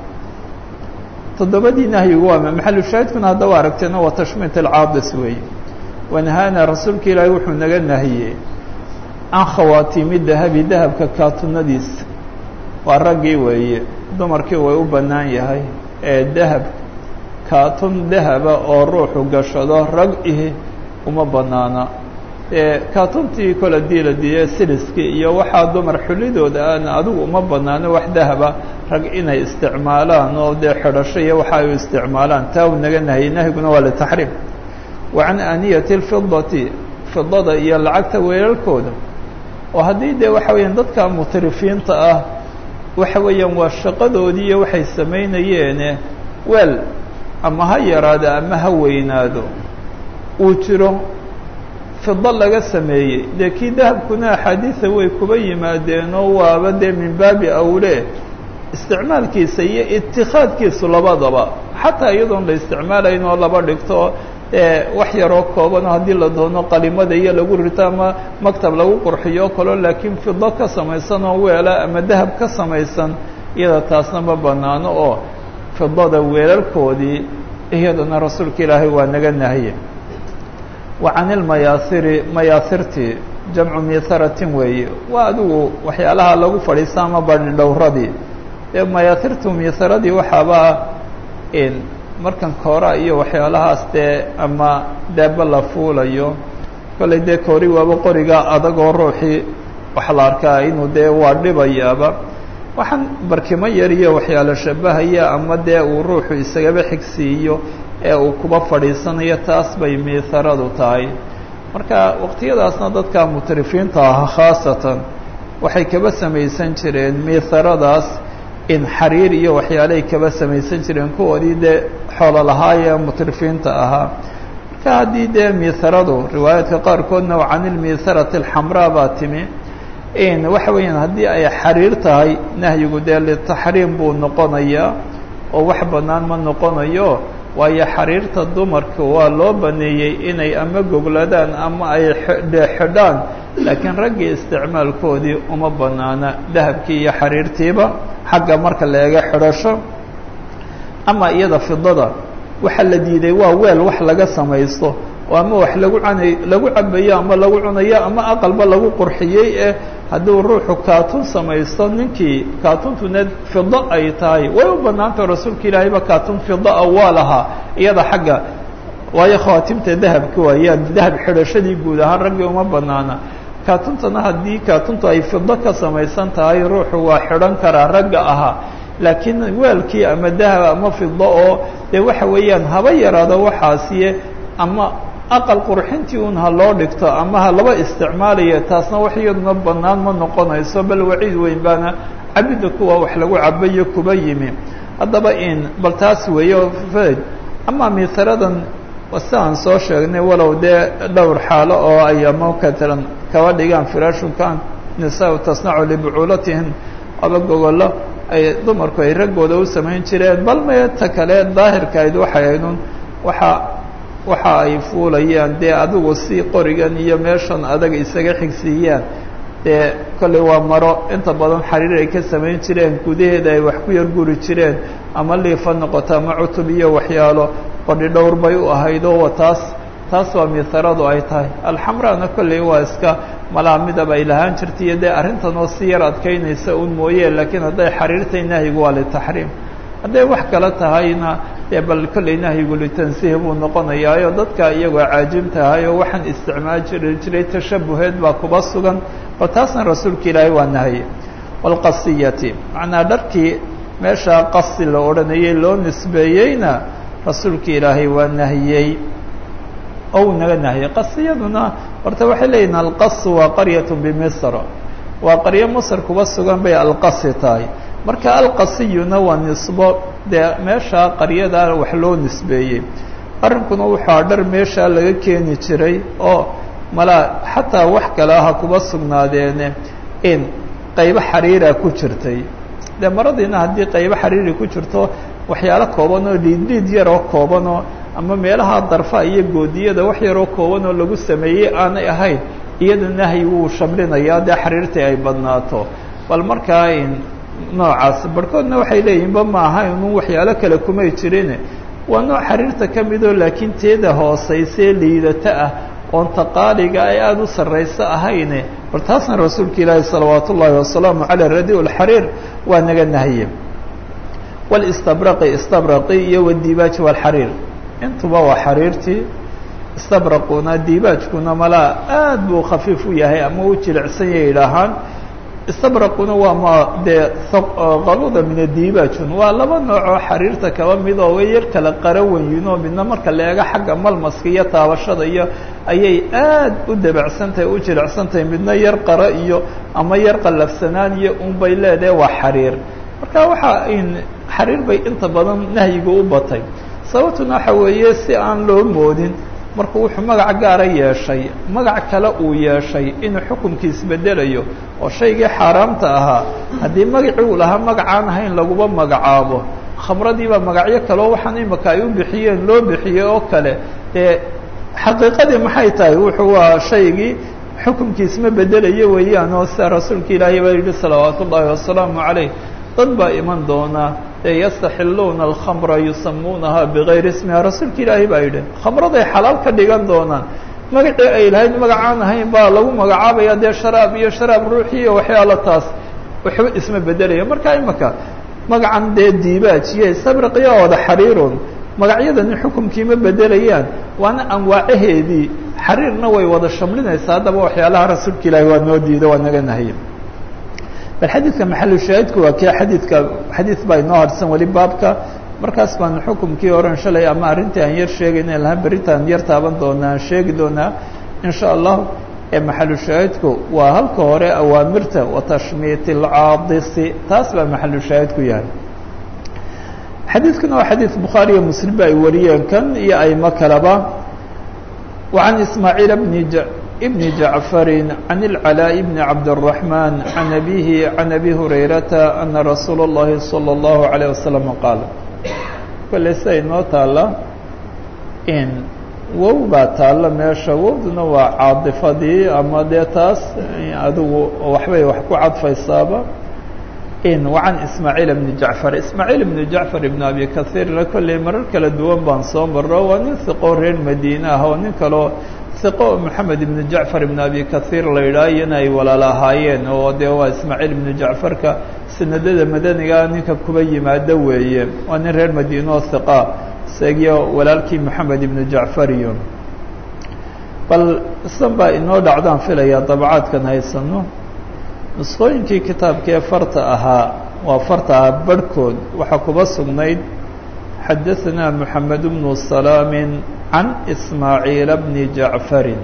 toddobadii nahyigu waa maxalu shaahidkuna haddaba aragteena waa tashmiit alcaadis weeye wanahana rasuulka ilaahi wuxuu naga nahiyey can khawaatiimi dahabi dahabka kaatunadiisa waa raggii weeye dumarkii way u bannaan yahay ee dahab kaatun dahaba oo ruuxu gashado rag ihi uma bannaana ee kaatuntii kol hadii la diiye siliskii iyo waxaa dumar xulidooda aana adigu uma bannaano wax dahaba rag inay isticmaalaan oo dee xidhasho iyo waxa ay isticmaalaan taa uu naga nahiyey nahyiguna waa litaxriim wa can aaniyati lfidati fidada iyo lacagta weelalkooda oo haddii dee waxa weeyaan dadka mutrifiinta ah waxa weeyaan waa shaqadoodii iyo waxay samaynayeene weel ama ha yaraado ama ha weynaado uu jiro fido laga sameeyey dee kii dahabkuna axaadiida way kuba yimaadeenoo waaba dee min baabi awle isticmaalkiisa iyo itikaadkiisu labadaba xataa iyadoon la isticmaalayn oo laba dhigto wax yaroo koobano haddii la doono qalimada iyo lagu rito ama maktab lagu qurxiyo kaloo laakiin fido ka samaysan oo weela ama dahab ka samaysan iyada taasna ma banaano oo fidada weelalkoodii iyadana rasuulka ilaahay waa naga nahiye wa can ilmayaasiri mayaasirtii jamcu miiharatin weeye waa adigu waxyaalaha lagu fadhiista ama bani dhowradii dee mayaasirtu miiharadii waxaaba markan koora iyo waxyaalahaas dee ama daaba la fuulayo kollay dee koori waaba qoriga adagoo ruuxii waxa la arkaa inuu dee waa dhibayaaba waxaan barkimo yar iyo waxyaalo shabahaya ama dee uu ruuxu isagaba xigsiiyo ee uu kuba fadhiisanayo taas bay miiharadu tahay marka waqtiyadaasna dadka mutrifiinta ah khaasatan waxay kaba samaysan jireen miiharadaas in xariir iyo waxyaalahay kaba samaysan jireen kuwoodii dee xoolo lahaayee mutrifiinta ahaa marka haddii dee miiharadu riwaayaadka qaarkoodna can ilmiiharati alxamraa baa timi in waxa weeyaan haddii ay xariir tahay nahyigu dee litaxriim buu noqonayaa oo wax bannaan ma noqonayo waayo xariirta dumarka waa loo baneeyey inay ama gogladaan ama ay xidhaan laakiin raggii isticmaalkoodii uma banaana dahabkii iyo xariirtiiba xagga marka la eega xidhasho ama iyada fidada waxa la diiday waa weel wax laga samaysto oo ama wax lagu canay lagu cabayo ama lagu cunayo ama aqalba lagu qurxiyey ee hadduu ruuxu kaatun samaysto ninkii kaatuntuna fido ay tahay way u banaantah rasuulka ilaahayba kaatun fidaa waa lahaa iyada xagga waayo khawaatimta dahabka waayaan dahab xidhashadii guud ahaan raggii uma banaana kaatuntana haddii kaatuntu ay fido ka samaysan tahay ruuxu waa xidhan karaa ragga ahaa laakiin weelkii ama dahab ama fido oo dee waxa weeyaan haba yaraado waxaasiye ama aqal qurxintii un ha loo dhigto ama ha laba isticmaalayo taasna wax iyaduna bannaan ma noqonayso bal waciid weyn baana cabidda kuwa wax lagu cabayo kuba yimi haddaba in bal taas weeyo fed ama miisaradan sidaan soo sheegnay walow dee dhowr xaalo oo ay ama katalan kaba dhigaan firaashunkan nisaa tasnacu libucuulatihin aba gogollo ay dumarku ay raggooda u samayn jireen bal mee ta kale daahirkayd waxay aydun waxa waxa ay fuulayaan dee adigu si qorigan iyo meeshan adag isaga xigsiiyaan dee kolley waa maro inta badan xariir ay ka samayn jireen gudaheeda ay wax ku yar guri jireen ama liifa noqoto ama cutub iyo waxyaalo qodhi dhowr bay u ahaydoo taas taas waa miisaradu ay tahay alxamrana kolley waa iska malaamidaba ay lahaan jirta iyo dee arrintan oo si yar adkaynaysa un mooye laakiin hadday xariirtay nahyigu waa litaxriim hadday wax kale tahayna dee bal kolley nahyigu litansiih buu noqonayaayo dadka iyagoo caajim tahay oo waxaan isticmaal jiri jiray tashabuheed baa kuba sugan oo taasna rasuulka ilaahay waa nahye walqasiyati macnaa dharkii meeshaa qasi la odhanayay loo nisbeeyeyna rasuulka ilaahay waa nahiyey oo uu naga nahiyey qasiyaduna horta waxay leeyihin alqasu waa qaryat bimisr waa qaryo masr kuba sugan bay alqasi tahay marka alqasiyuna waa nisbo dee meeshaa qaryadaa wax loo nisbeeyey arrinkuna wuxua dhar meeshaa laga keeni jiray oo malaa xataa wax kale aha kuba sugnaadeene in qaybo xariira ku jirtay dee maradiina haddii qaybo xariiri ku jirto waxyaalo kooban oo dhiidhiid yaroo koobanoo ama meelaha darfa iyo goodiyada wax yaroo kooban oo lagu sameeyey aanay ahayn iyada nahyi wuu shamlinayaa dee xariirtii ay badnaato bal markaa noocaas barhkoodna waxay leeyihinba ma aha inun waxyaalo kale kumay jirin waa nooc xariirta ka midoo laakiin teeda hoosaysee liidata ah oon taqaaliga ay aada u sarrayso ahayne bal taasna rasuulka ilaahi salawaat ullaahi wasalaamu caleyh radi lxariir waa naga nahiye walistabraqi istabraqi iyo wadiibaaji walxariir intuba waa xariirtii istabraquna diibaajkuna malaa aad buu khafiif u yahay ama u jilicsan ya idhaahaan istabraquna waa ma dee qaluda min adiibajun waa laba noocoo xariirta kaba mid oo way yar kala qara weynoo midna marka la eego xagga malmaska iyo taabashada iyo ayay aad u dabacsan tahay u jilicsan tahay midna yar qara iyo ama yar qallafsanaan iyo un bay leedahay waa xariir marka waxa in xariir bay inta badan nahyiga u batay sababtuna waxa weeye si aan loo moodin markuu wuxuu magac gaara yeeshay magac kale uu yeeshay inuu xukunkiis bedelayo oo shaygii xaaraamta ahaa haddii magacii uu lahaa magacaan ahayn laguma magacaabo khamradiibaa magacyo kaleo waxaan imika ay u bixiyeen loo bixiyey oo kale dee xaqiiqadii maxay tahay wuxuu waa shaygii xukunkiis ma bedelayo weeyaan oo sida rasuulka ilaahay baa yidhi salawaatu ullaahi wasalaamu calayh dad baa iman doona ee yastaxiluuna alkhamra yusamuunaha bigayri ismiha rasuulka ilaahay baa yidhi khamraday xalaal ka dhigan doonaan magacii ay lahayd magacaan ahayn baa lagu magacaabaya dee sharaab iyo sharaab ruuxi iyo waxyaalo taas waxba isma bedelaya marka imaka magacan dee diibaaj iyo sabriqiyo wada xariirun magacyadani xukumkii ma bedelayaan waana anwaacaheedii xariirna way wada shamlinaysaa haddaba waxyaalaha rasuulka ilaahay waa noo diida waa naga nahiya bal xadiidka maxalu shaahidku waa kii xadiidka xadiid baa inoo harsan weli baabka markaas baan xukumkii oran shalay ama arrintii aan yar sheegayna lahaa beritaan yar taaban doonaa aan sheegi doonaa in sha allah ee maxalu shaahidku waa halka hore awaamirta wa tashmiit alcaadisi taas baa maxalu shaahidku yahay xadiidkuna waa xadiid bukhaari iyo muslim ba ay wariyeen kan iyo aymo kaleba وعن إسماعيل بن ج... بن جعفر عن العلاء بن عبد الرحمن عن أبيه عن أبي هريرة أن رسول الله صلى الله عليه وسلم قال كل سي نو تالا إن wow baa taalla meesha wowduna waa caadifadii ama dee taas adigu waxbay wax ku cadfaysaaba in wacan ismaaciil bni jacfar ismaaciil ibni jacfar ibn abi kahiirna kolley marar kala duwan baan soo maro waa nin hiqoo reer madiine ah oo nin kaloo hiqo moxamed ibni jacfar ibn abi kahiir la yidhaah iyana ay walaal ahaayeen oo dee waa ismaaciil ibni jacfarka sanadada madanigaa ninka kuba yimaado weeye waa nin reer madiine oo hiqa isagiyo walaalkii moxamed ibni jacfar iyo bal isan baa inoo dhacdaan filayaa dabacaadkan haysano nusqooyinkii kitaabkee farta ahaa waa farta ahaa barhkood waxaa kuba sugnayd xadaثanaa moxamed bnu salaami can ismaaciila bni jacfarin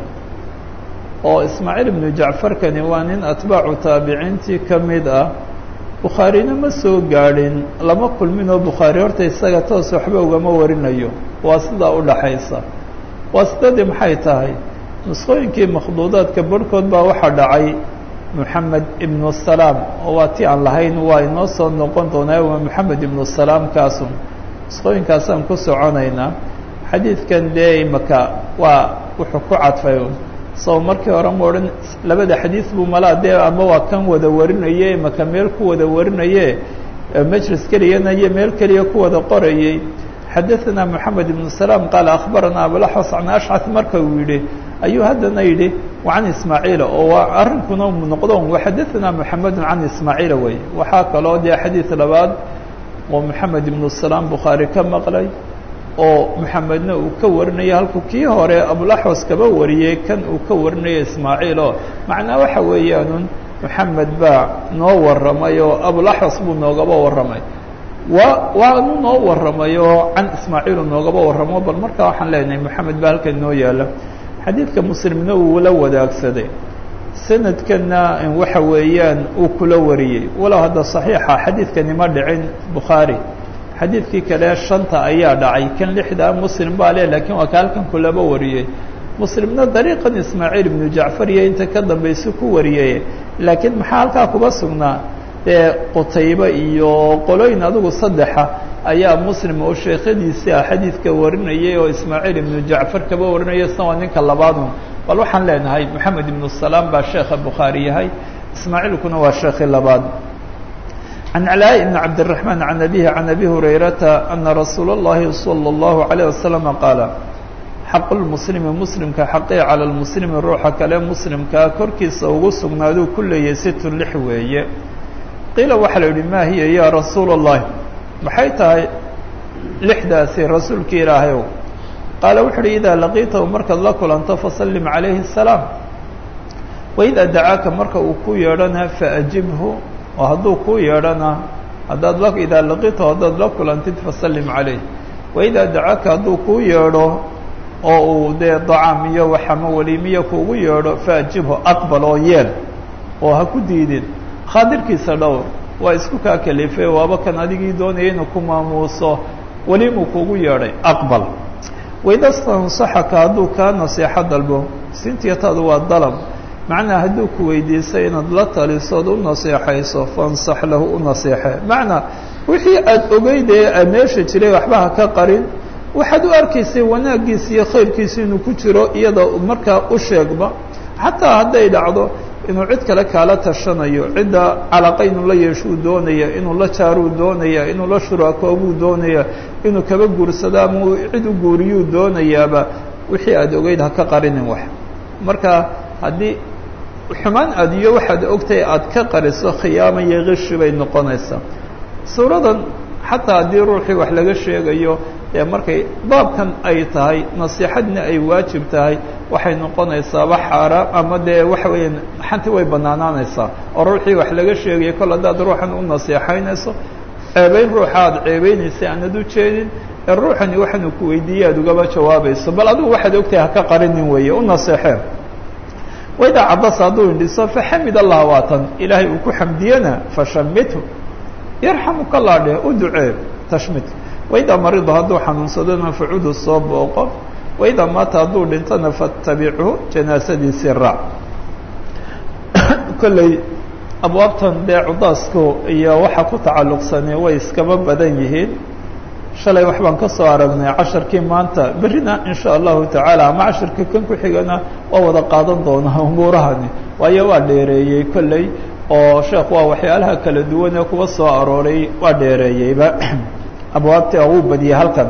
oo ismaaciil ibnu jacfarkani waa nin atbaacu taabiciintii ka mid ah bukhaarina ma soo gaadhin lama kulminoo bukhaari horta isaga toos waxba ugama warinayo waa sidaa u dhaxaysa waa sidadii maxay tahay nusqooyinkii makhduudaadka barhkood baa waxaa dhacay moxamed ibnu salaam oo waa ti aan lahayn waa inoo soo noqon doonaa waa moxamed ibnu salaam kaasun nusqooyinkaasaan ku soconaynaa xadiidkan dee imaka waa wuxuu ku cadfay soo markii hore ma odhan labada xadiid buu malaa dee ama waa kan wada warinaye imaka meel ku wada warinaye majlis keliyana iyo meel keliya ku wada qorayey xadaثana moxamed ibnu salaam qaala akhbarana abulaxwas can ashcad marka uu yidhi ayuu haddana yidhi can ismaaciila oo waa arrinkuna noqdo waxadaثana moxamedu can ismaaciila wey waxaa kaloo dee xadiid labaad oo moxamed ibnu salaam bukhaari ka maqlay oo moxamedna uu ka warinaya halkuu kii hore abulaxwas kaba wariyey kan uu ka warinaya ismaaciil oo macnaa waxa weeyaanun moxamed baa noo warramay oo abulaxwas buu noogaba warramay wa waanu noo warramay oo can ismaaciilu noogaba warramo bal markaa waxaan leenahay moxamed baa halkan noo yaala xadiidka muslimna uu la wadaagsaday sanadkana waxa weeyaan uu kula wariyey walow hadda صaxiixa xadiidkani ma dhicin bukhaari xadiidkii kale shanta ayaa dhacay kan lixdaa muslim baa le lakiin waa ka halkan kulaba wariyey muslimna dariiqan ismaaciil ibnu jacfar iyo inta ka dambaysa ku wariyey laakiin maxaa halkaa kuba sugnaa dee qutaybe iyo qolooyin adigu saddexa ayaa muslim oo sheekhadiisii ah xadiidka warinayay oo ismaaciil ibnu jacfar kaba warinaya isna waa ninka labaadun bal waxaan leenahay moxamed ibnu salaam baa sheekha bukhaari yahay ismaaciilkuna waa sheekhi labaad can calaaء bn cabdالرaحman can abihi can abi hurayrata ana rasuula اllahi salى اllahu عalيه waslama qaala xaq lmuslimi muslimka xaqii calى lmuslimi ruuxa kale muslimkaa korkiisa ugu sugnaaduu ku leeyay situ lix weeye qiila waxaa la yihi ma hiya ya rasuula الlahi maxay tahay lixdaasi rasuulki ilaahayow qaala wuxu uhi idaa laqiitahu markaad la kulanto fasallim calayhi الsalaam waidaa dacaaka marka uu ku yeedhana faajibhu oo hadduu ku yeedhana haddaad la idaa laqito haddaad la kulantid fasallim calayh waidaa dacaaka hadduu kuu yeedho oo uu dee dacaam iyo waxama weliimiya kuugu yeedho faajibhu aqbal oo yeel oo ha ku diidin khaadirkiisa dhowr waa isku kaa kalife waaba kan adigii doonaya inuu ku maamuuso welimuu kuugu yeedhay aqbal waida stansaxaka hadduu kaa naseexo dalbo sintiyataadu waa dalab macnaa hadduu ku weydiisay inaad la talisood u naseexayso fansax lahu u naseexe macnaa wixii aada ogeyd ee aad meesha jiray waxba ha ka qarin waxaad u arkaysay wanaaggiisa iyo khayrkiisa inuu ku jiro iyada markaa u sheegba xataa hadday dhacdo inuu cid kale kaala tashanayo cidda calaqa inuu la yeeshuu doonaya inuu la jaaruu doonaya inuu la shuraakoobuu doonaya inuu kaba guursado ama cid u guuriyuu doonayaaba wixii aada ogeyd ha ka qarinin wax marka haddii xumaan aad iyo waxaad ogtahay aada ka qariso khiyaama iyo kishi bay noqonaysaa suuradan xataa haddii ruuxii wax laga sheegayo ee markay baabkan ay tahay nasiixadna ay waajib tahay waxay noqonaysaaba xaaraam ama dee waxa weeyaan xanti way banaanaanaysaa oo ruuxii wax laga sheegaya kol haddaad ruuxan u nasiixaynayso ceebeyn ruuxa aad ceebeynaysay aanad u jeedin ee ruuxani waxaanu ku weydiiyey aad ugaba jawaabayso bal adigu waxaad ogtahay haka qarinin weeye u naseexeen waidaa cabasa hadduu indhiso faxamid allah waatan ilaahay uu ku xamdiyena fashamithu yarxamuka allah dheh u ducee tashmidka waidaa marida hadduu xanuunsadona facudu soo booqo waidaa maata hadduu dhintona fattabichu janaasadiisii raac kolley abwaabtan dee cudaasko iyo waxa ku tacalluqsanay way iskaba badan yihiin shalay wax baan ka soo aragnay casharkii maanta berrina in sha allahu tacaala ama casharka kan ku xigana waa wada qaadan doonaa umuurahani waayo waa dheereeyey kolley oo sheekh waa waxyaalaha kala duwan ee kuwa soo arooray waa dheereeyeyba abwaabtii uu badiyey halkan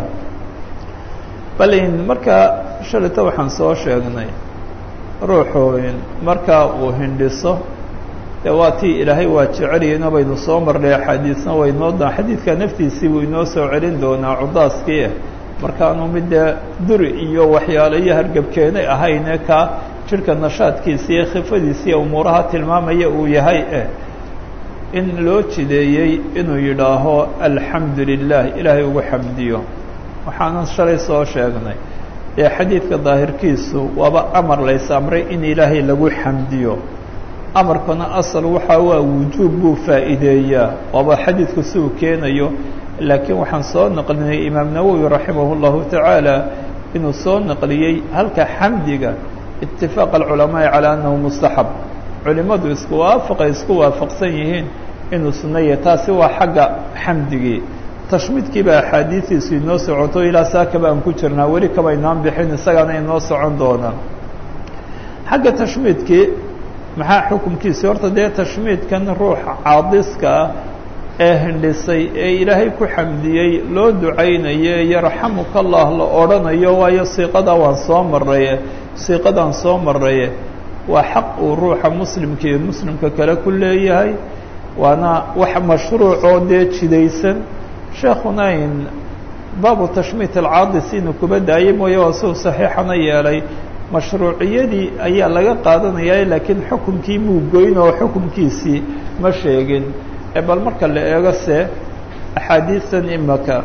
balin marka shalayta waxaan soo sheegnay ruuxu marka uu hindhiso dee waa tii ilaahay waa jeceliyena baynu soo marnay axaadiisna waynoo da xadiidka naftiisii buu inoo soo celin doonaa cudaaskii ah markaanu mid dee duri iyo waxyaalo iyo hargebkeenay ahayne ka jirhka nashaadkiisa iyo khifadiisa iyo umuuraha tilmaamaya uu yahay eh in loo jideeyey inuu yidhaaho alxamdu lilah ilaahay ugu xamdiyo waxaanan shalay soo sheegnay ee xadiidka daahirkiisu waaba amar lays amray in ilaahay lagu xamdiyo amarkuna asal waxaa waa wujuub buu faa'iideeyaa waaba xadiidku si uu keenayo laakiin waxaan soo naqlinay imaam nawowi raximah اllahu tacaala inuu soo naqliyey halka xamdiga itifaaq alculamaai calaa annahu mustaxab culimadu isku waafaqay isku waafaqsan yihiin inuu sunaya taasi waa xagga xamdigii tashmiidkii baa axaadiistiisu inoo socoto ilaa saakaba aan ku jirnaa weli kaba inaan bixin isagaana inoo socon doonaa xagga tashmiidkii maxaa xukunkiisi horta dee tashmiidkan ruuxa caadiska ah ee hindhisay ee ilaahay ku xamdiyey loo ducaynaye yarxamuka allah la odhanayo waayo siiqadaa waan soo maraye siiqadaan soo maraye waa xaq uu ruuxa muslimka iyo muslimka kale ku leeyahay waana wax mashruucoo dee jidaysan sheekuna in baabu tashmiit alcaadis inuu kuba daayay mooye waa siuu saxiixana yeelay mashruuciyadii ayaa laga qaadanaya laakiin xukunkii muu goyn oo xukunkiisii ma sheegin bal marka la eego se axaadiistan imaka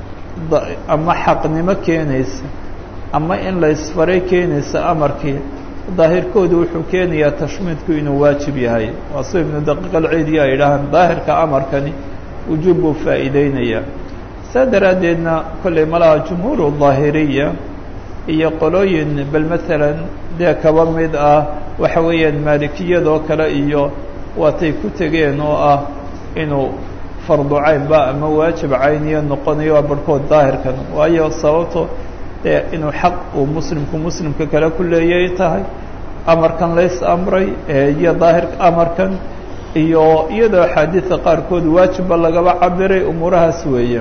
ama xaqnimo keenaysa ama in la isfaray keenaysa amarkii daahirkoodu wuxuu keenayaa tashmiidku inuu waajib yahay waa sida ibnu daqiiq alciidiya ay idhaahaan daahirka amarkani wujuub buu faa'iideynayaa saa daraaddeedna kollay malaha jumhuur daahiriya iyo qolooyin bal maalan dee kaba mid ah waxa weeyaan maalikiyadoo kale iyo waatay ku tegeen oo ah inuu fardu caynba ama waajib cayniyo noqonayo waa barhkood daahirkan waayo sababto dee inuu xaq uu muslimku muslimka kale ku leeyay tahay amarkan lays amray iyo daahirka amarkan iyo iyadoo axaadiida qaarkood waajibba lagaba cabiray umuurahaas weeye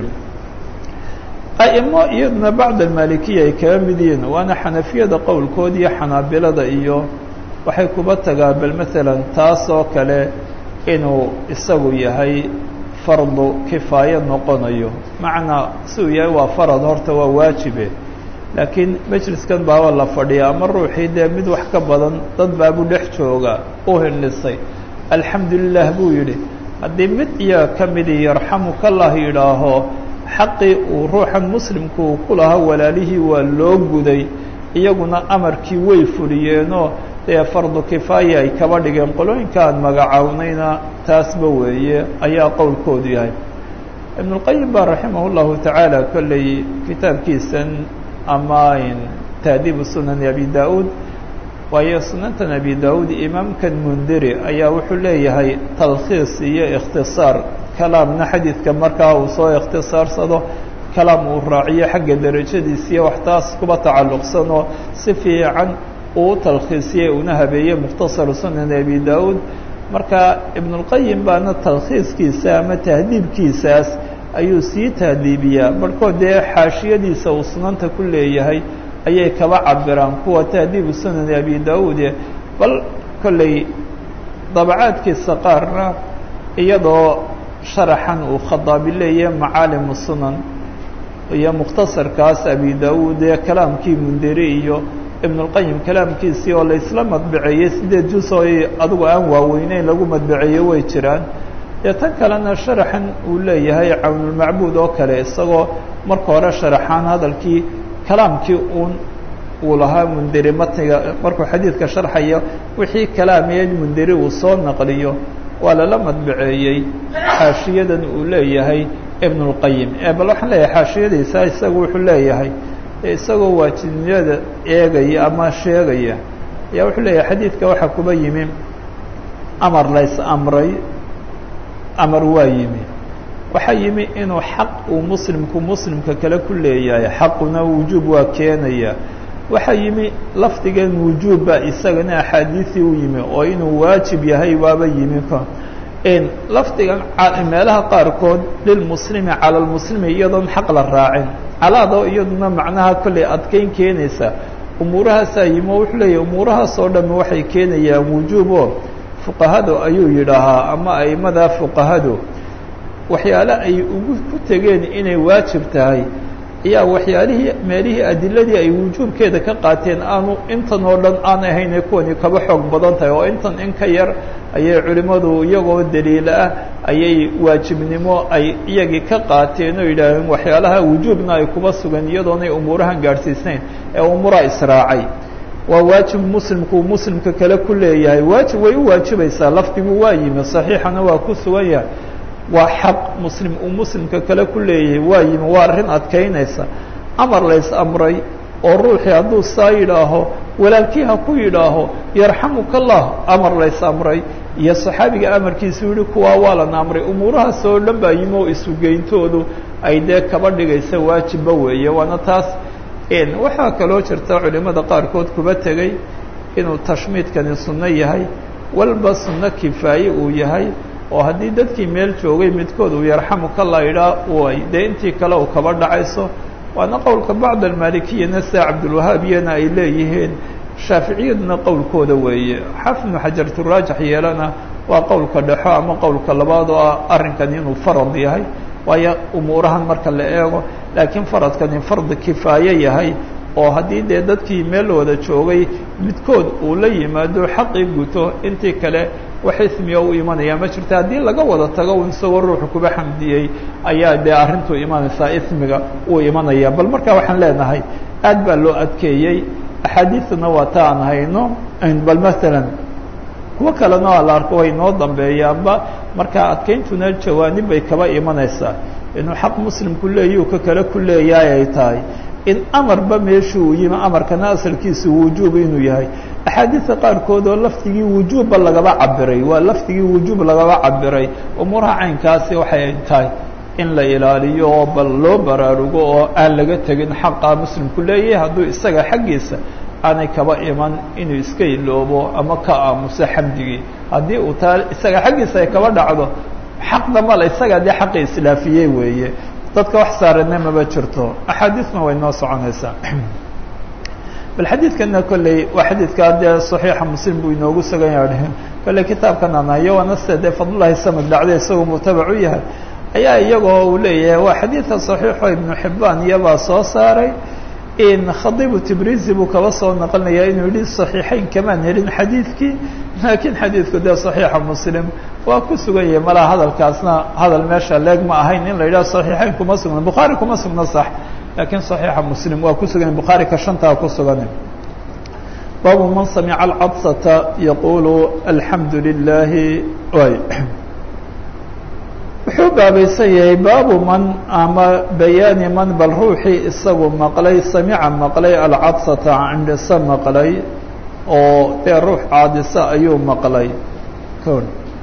a'imo iyaduna bacd almalikiya ay kaga mid yihiin waana xanafiyada qowlkood iyo xanaabilada iyo waxay kuba tagaa bal maalan taas oo kale inuu isagu yahay fardu kifaayo noqonayo macnaa si uu yahay waa farad horta waa waajibe laakiin majliskan baaba la fadhiya ama ruuxii dee mid wax ka badan dad baabu dhex jooga u hindhisay alxamdu lilah buu yidhi haddii mid iyaga ka midii yarxamukallah yidhaaho xaqii uu ruuxan muslimku uu ku lahaa walaalihii waa loo guday iyaguna amarkii way fuliyeenoo dee fardu kifaaya ay kaba dhigeen qolooyinka aan magacawnayna taasba weeye ayaa qowlkoodu yahay ibnulqayim baa raximah llahu tacaala kolley kitaabkiisan ama taadiibu sunani abi da-uud waayo sunantan abi da-uud imaamkan mundiri ayaa wuxuu leeyahay talkhiis iyo ikhtisaar kalaamna xadiidka markaa uu soo ikhtisaarsado kalaam uu raaciyo xagga derajadiisiiyo wax taas kuba tacalluqsanoo si fiican uu talkhiisiyey una habeeyey mukhtasaru sunani abi da-uud marka ibnulqayim baana talkhiiskiisa ama tahdiibkiisaas ayuu sii tahdiibiyaa barhkood dee xaashiyadiisa uu sunanta ku leeyahay ayay kaba cabiraan kuwa tahdiibu sunani abi da-uud bal kolley dabacaadkiisa qaarna iyadoo sharaxan uu khadaabi leeyahay macaalimu sunan iyo mukhtasarkaas abi da-uud ee kalaamkii munderi iyo ibnulqayim kalaamkiisii oo la isla madbaceeyey sideed jus oo adigu aan waaweyneyn lagu madbaceeyo way jiraan dee tan kalena sharaxan uu leeyahay cawnulmacbuud oo kale isagoo marka hore sharaxaan hadalkii kalaamkii uun uu lahaa munderi matniga markuu xadiidka sharxayo wixii kalaamiyeed munderi uu soo naqliyo waa lala madbaceeyey xaashiyadan uu leeyahay ibnulqayim ee bal waxaan leeyahay xaashiyadiisa isagu wuxuu leeyahay isagoo waajibnimada eegaya ama sheegaya ayaa wuxuu leeyahay xadiidka waxaa kuba yimi amar lays amray amar waa yimi waxaa yimi inuu xaq uu muslimku muslimka kale ku leeyahay xaquna wujuub waa keenaya waxaa yimi lafdigan wujuubba isagana axaadiisii u yimi oo inuu waajib yahay waaba yimi lafdigan meelaha qaarkood lilmuslimi cala lmuslimi iyadoon xaq la raacin calaado iyaduna macnaha kolley adkeyn keenaysa umuurahaasaa yimi oo wuxuu leeyahy umuurahaas oo dhamme waxay keenayaan wujuubo fuqahadu ayuu yidhaahaa ama aimada fuqahadu waxyaale ay ugu ku tegeen inay waajib tahay ayaa waxyaalihii meelihii adiladii ay wujuubkeeda ka qaateen aanu intan oo dhan aan ahayne kuwani kaba xoog badan tahay oo intan in ka yar ayay culimmadu iyagoo daliila ah ayay waajibnimo ay iyagii ka qaateen oo yidhaaheen waxyaalaha wujuubna ay kuba sugan iyadoonay umuurahan gaadhsiisnayn ee umuraa israacay waa waajib muslimku muslimka kale ku leeyahay waajib way u waajibaysaa lafdigu waa yimi saxiixana waa ku sugan yahay waa xaq muslim uu muslimka kale ku leeyahay waa yimi waa arrin adkaynaysa amar lays amray oo ruuxii hadduu saa yidhaaho walaalkii ha ku yidhaaho yarxamuka allah amar lays amray iyo saxaabiga amarkiisu yihi kuwaa waa lana amray umuurahaas oo dhan baa yimi oo isugeyntoodu ay dee kaba dhigaysa waajibba weeye waana taas waxaa kaloo jirta culimada qaarkood kuba tegey inuu tashmiidkani sunno yahay walba sunno kifaaye uu yahay oo haddii dadkii meel joogay midkood uu yarxamukallah yidhaa way dee intii kale uu kaba dhacayso waana qowlka bacd almalikiyana sida cabdulwahaabiyana ay leeyihiin shaaficiyaduna qowlkooda weeye xafnu xajarturaajix yeelana waa qowlka dhexo ama qowlka labaad oo ah arrinkan inuu farad yahay waayo umuurahan marka la eego laakiin faradkani fardi kifaaye yahay oo haddii dee dadkii meel wada joogay midkood uu la yimaado xaqii guto intii kale wax ismiya u imanaya ma jirta haddii laga wada tago isagoo ruuxu kuba xamdiyey ayaa dee arrintu imanaysaa ismiga uu imanaya bal marka waxaan leenahay aad baa loo adkeeyey axaadiisna waa ta aan hayno bal masalan kuwo kalena waa la arko way noo dambeeyaanba marka adkayntuna jawaanib bay kaba imanaysaa inuu xaq muslimku leeyahu ka kale ku leeyahay ay tahay in amarba meeshu uu yimi amarkana asalkiisu wujuub inuu yahay axaadiista qaarkood oo lafdigii wujuubba lagaba cabiray waa lafdigii wujuub lagaba cabiray umuuraha caynkaasi waxay tahay in la ilaaliyo oo bal loo baraarugo oo aan laga tegin xaqa muslimku leeyahay hadduu isaga xaggiisa aanay kaba iman inuu iska iloobo ama ka aamuso xamdigii haddii uu taa isaga xaggiisa ay kaba dhacdo xaqda male isagaa dee xaqi islaafiyey weeye dadka wax saarana maba jirto axaadiisna way noo soconaysaa bal xadiidkana kolley waa xadiidkaa dee saxiixa muslim buu inoogu sugan yaha kolley kitaabkan aan hayo waana sida dee fadlullahi samad dhacday isagoo mutabac u yahay ayaa iyagoo uu leeyahay waa xadiidka saxiixo ibnu xibaan iyabaa soo saaray in khadiibu tibrizi buu kaba soo naqlinaya inuu yihi صaxiixeyn kamaan helin xadiidkii laakiin xadiidku dee صaxiixa muslim waa ku sugan yahay malaa hadalkaasna hadal meesha leeg ma ahayn in la yidhaha صaxiixeyn kuma sugna bukhaari kuma sugna sax laakiin صaxiixa muslim waa ku sugan bukhaari ka shantaa ku sugan baabu man samica alcadsata yaqulu alxamdu lilahi y wuxuu baabaysan yahay baabu man ama bayaani man bal ruuxii isagu maqlay samica maqlay alcadsata cindhisa maqlay oo dee ruux caadisa ayuu maqlay kon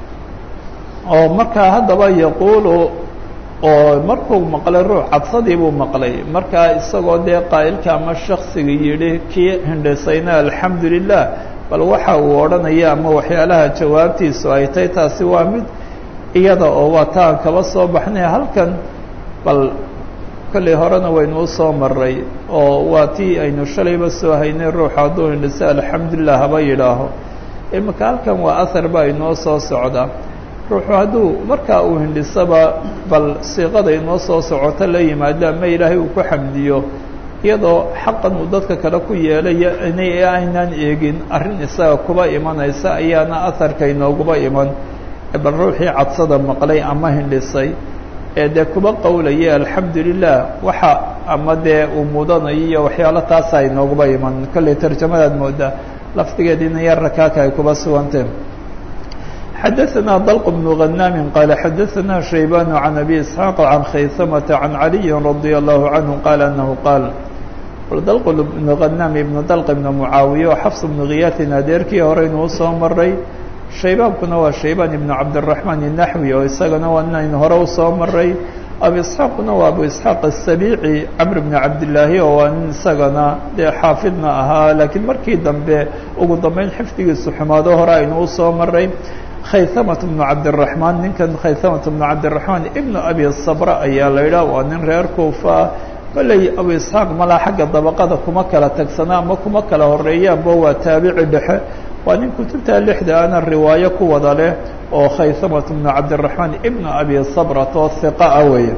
oo markaa haddaba yaquulu oo markuu maqlay ruux cadsadii buu maqlay markaa isagoo dee qaa'ilka ama shaksiga yidhi kii hindhisayna alxamdu lilah bal waxa uu odhanaya ama waxyaalaha jawaabtiisu ay tahay taasi waa mid iyada oo waa taan kaba soo baxnay halkan bal kollay horena waynu u soo maray oo waa tii aynu shalayba soo haynay ruuxu hadduu hindhisa alxamdulilah haba yidhaaho imika halkan waa ahar baa inoo soo socda ruuxu hadduu markaa uu hindhisaba bal siiqada inoo soo socoto la yimaado ama ilaahay uu ku xamdiyo iyadoo xaqan uu dadka kale ku yeelaya inay aynaan eegin arrin isaga kuba imanaysa ayaana aharka inooguba iman bal ruuxii cadsada maqlay ama hindhisay ee dee kuba qowlaya alxamdu lilah waxa ama dee uu mudanayo iyo waxyaalo taasa inooguba iman kollay tarjamadaad moodaa laftigeediina yar rakaaka ay kuba suganteen xadaثna dلq بن غناm qال xadaثna شhaybان عن أbي إسحاaq عن khaysمة عن عalي رضي الله عنه qال أنه qاal dلq بن غناm iبن dلq بن معaawiية oo xفص بن kiyاtin adeerkii horeynu usoo maray shaybaankuna waa shaybaan iبن cabdالرaحman النaxوي oo isagana waa inaynu hore usoo maray abu isxaaquna waa abu isxaaq aلsabici camr bn cabdillaahi oo waa nin isagana dee xaafidna ahaa laakiin markii dambe ugu dambeyn xifdigiisu xumaado hore aynu usoo maray khayhamat bnu cabdiraxmaan ninkan khayhamat bnu cabdiraxmaan ibnu abi sabra ayaa la yidhaha waa nin reer kuufa kolley abu isxaaq malaa xagga dabaqada kuma kala tagsana ama kuma kala horeeyaanba waa taabici dhexe waa nin kutubta lixda ana riwaayo ku wada leh oo khayhamat bnu cabdiraxmaan ibnu abi sabrat oo hiqa ah weeye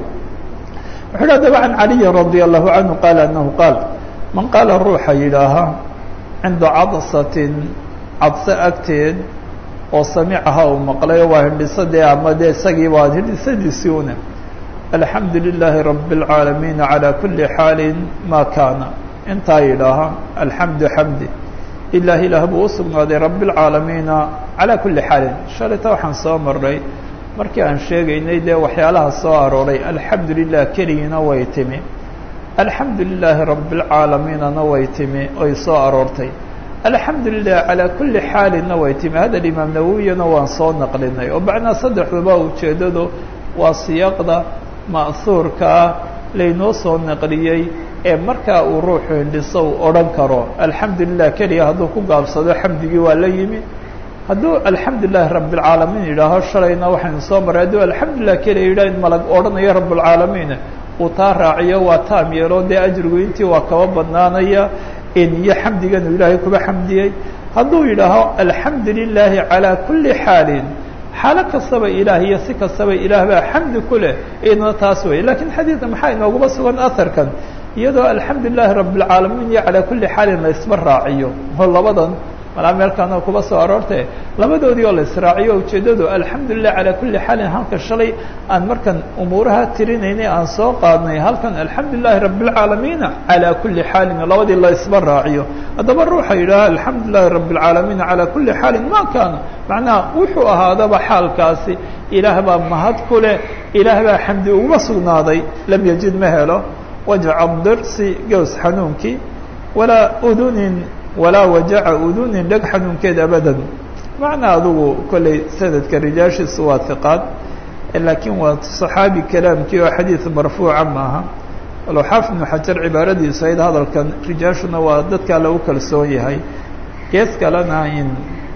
wuxuu yidhi adaba can caliyin radia allahu canhu qaala anahu qaal man qaala ruuxa yidhaaha cinda cadsatin cadse agteed oo samicaha uu maqlay waa hindhisadee ama dee isagii waa hindhisadiisii une alxamdu lilaahi rabi اlcaalamiin calى kuli xaali ma kaana intaa yidhaaha alxamdu xamdi ilaah ilaah buu u sugnaaday rabi اlcaalamiina calى kuli xaalin shalayta waxaan soo maray markii aan sheegaynay dee waxyaalaha soo arooray alxamdu lilah keligiina way timi alxamdu lilaahi rabi اlcaalamiinana way timi oy soo aroortay alxamdu lilah calaa kuli xaalinna way timi hadal imaam nawowiyana waan soo naqlinay oo macnaa saddexduba ujeeddadu waa siyaaqda ma'huurkaa laynoo soo naqliyey ee markaa uu ruuxu hindhiso uu odhan karo alxamdu lilah keliya hadduu ku gaabsado xamdigii waa la yimi hadduu alxamdu lilahi rabi اlcaalamiin yidhaaho shalayna waxaynu soo maray hadduu alxamdu lilah keliya yidhah in malag odhanayo rab اlcaalamiin uu taa raaciyo waa taam yeelo dee ajrigu intii waa kaba badnaanaya iyo xamdiganu ilaahay kuba xamdiyey hadduu yidhaaho alxamdu lilaahi calaa kuli xaalin xaalo kastaba ilaah iyo si kastaba ilaah baa xamdi ku leh idna taas wey lakiin xadiidka maxaa inooguma sugan aharkan iyadoo alxamdu lilahi rabi اlcaalamiin iyo calaa kuli xaalin la isba raaciyo oo labadan malaa meelkaana kuba soo aroorte labadoodii oo la israaciyo ujeeddadu alxamdu lilah calaa kuli xaalin halka shalay aan markan umuuraha tirinaynay aan soo qaadnay halkan alxamdu lilahi rabi اlcaalamiina calaa kuli xaalin labadii la isba raaciyo haddaba ruuxa yidhaaha alxamdu lilahi rabi اlcaalamiina calaa kuli xaalin ma kaana macnaha wuxuu ahaadaba xaalkaasi ilaah baa mahad ku leh ilaah baa xamdi uguma sugnaaday lam yajid ma helo wajca dirsi gows xanuunkii walaa udunin walaa wajaca udunin dheg xanuunkeed abadan macnaa adugu kolley sanadka rijaashiisu waa hiqaad laakiin waa صaxaabi kalaamkii oo xadiid marfuuca maaha walow xaafid ibnu xajar cibaaradiisu ayd hadalkan rijaashuna waa dadkaa lagu kalsoon yahay gees kalena in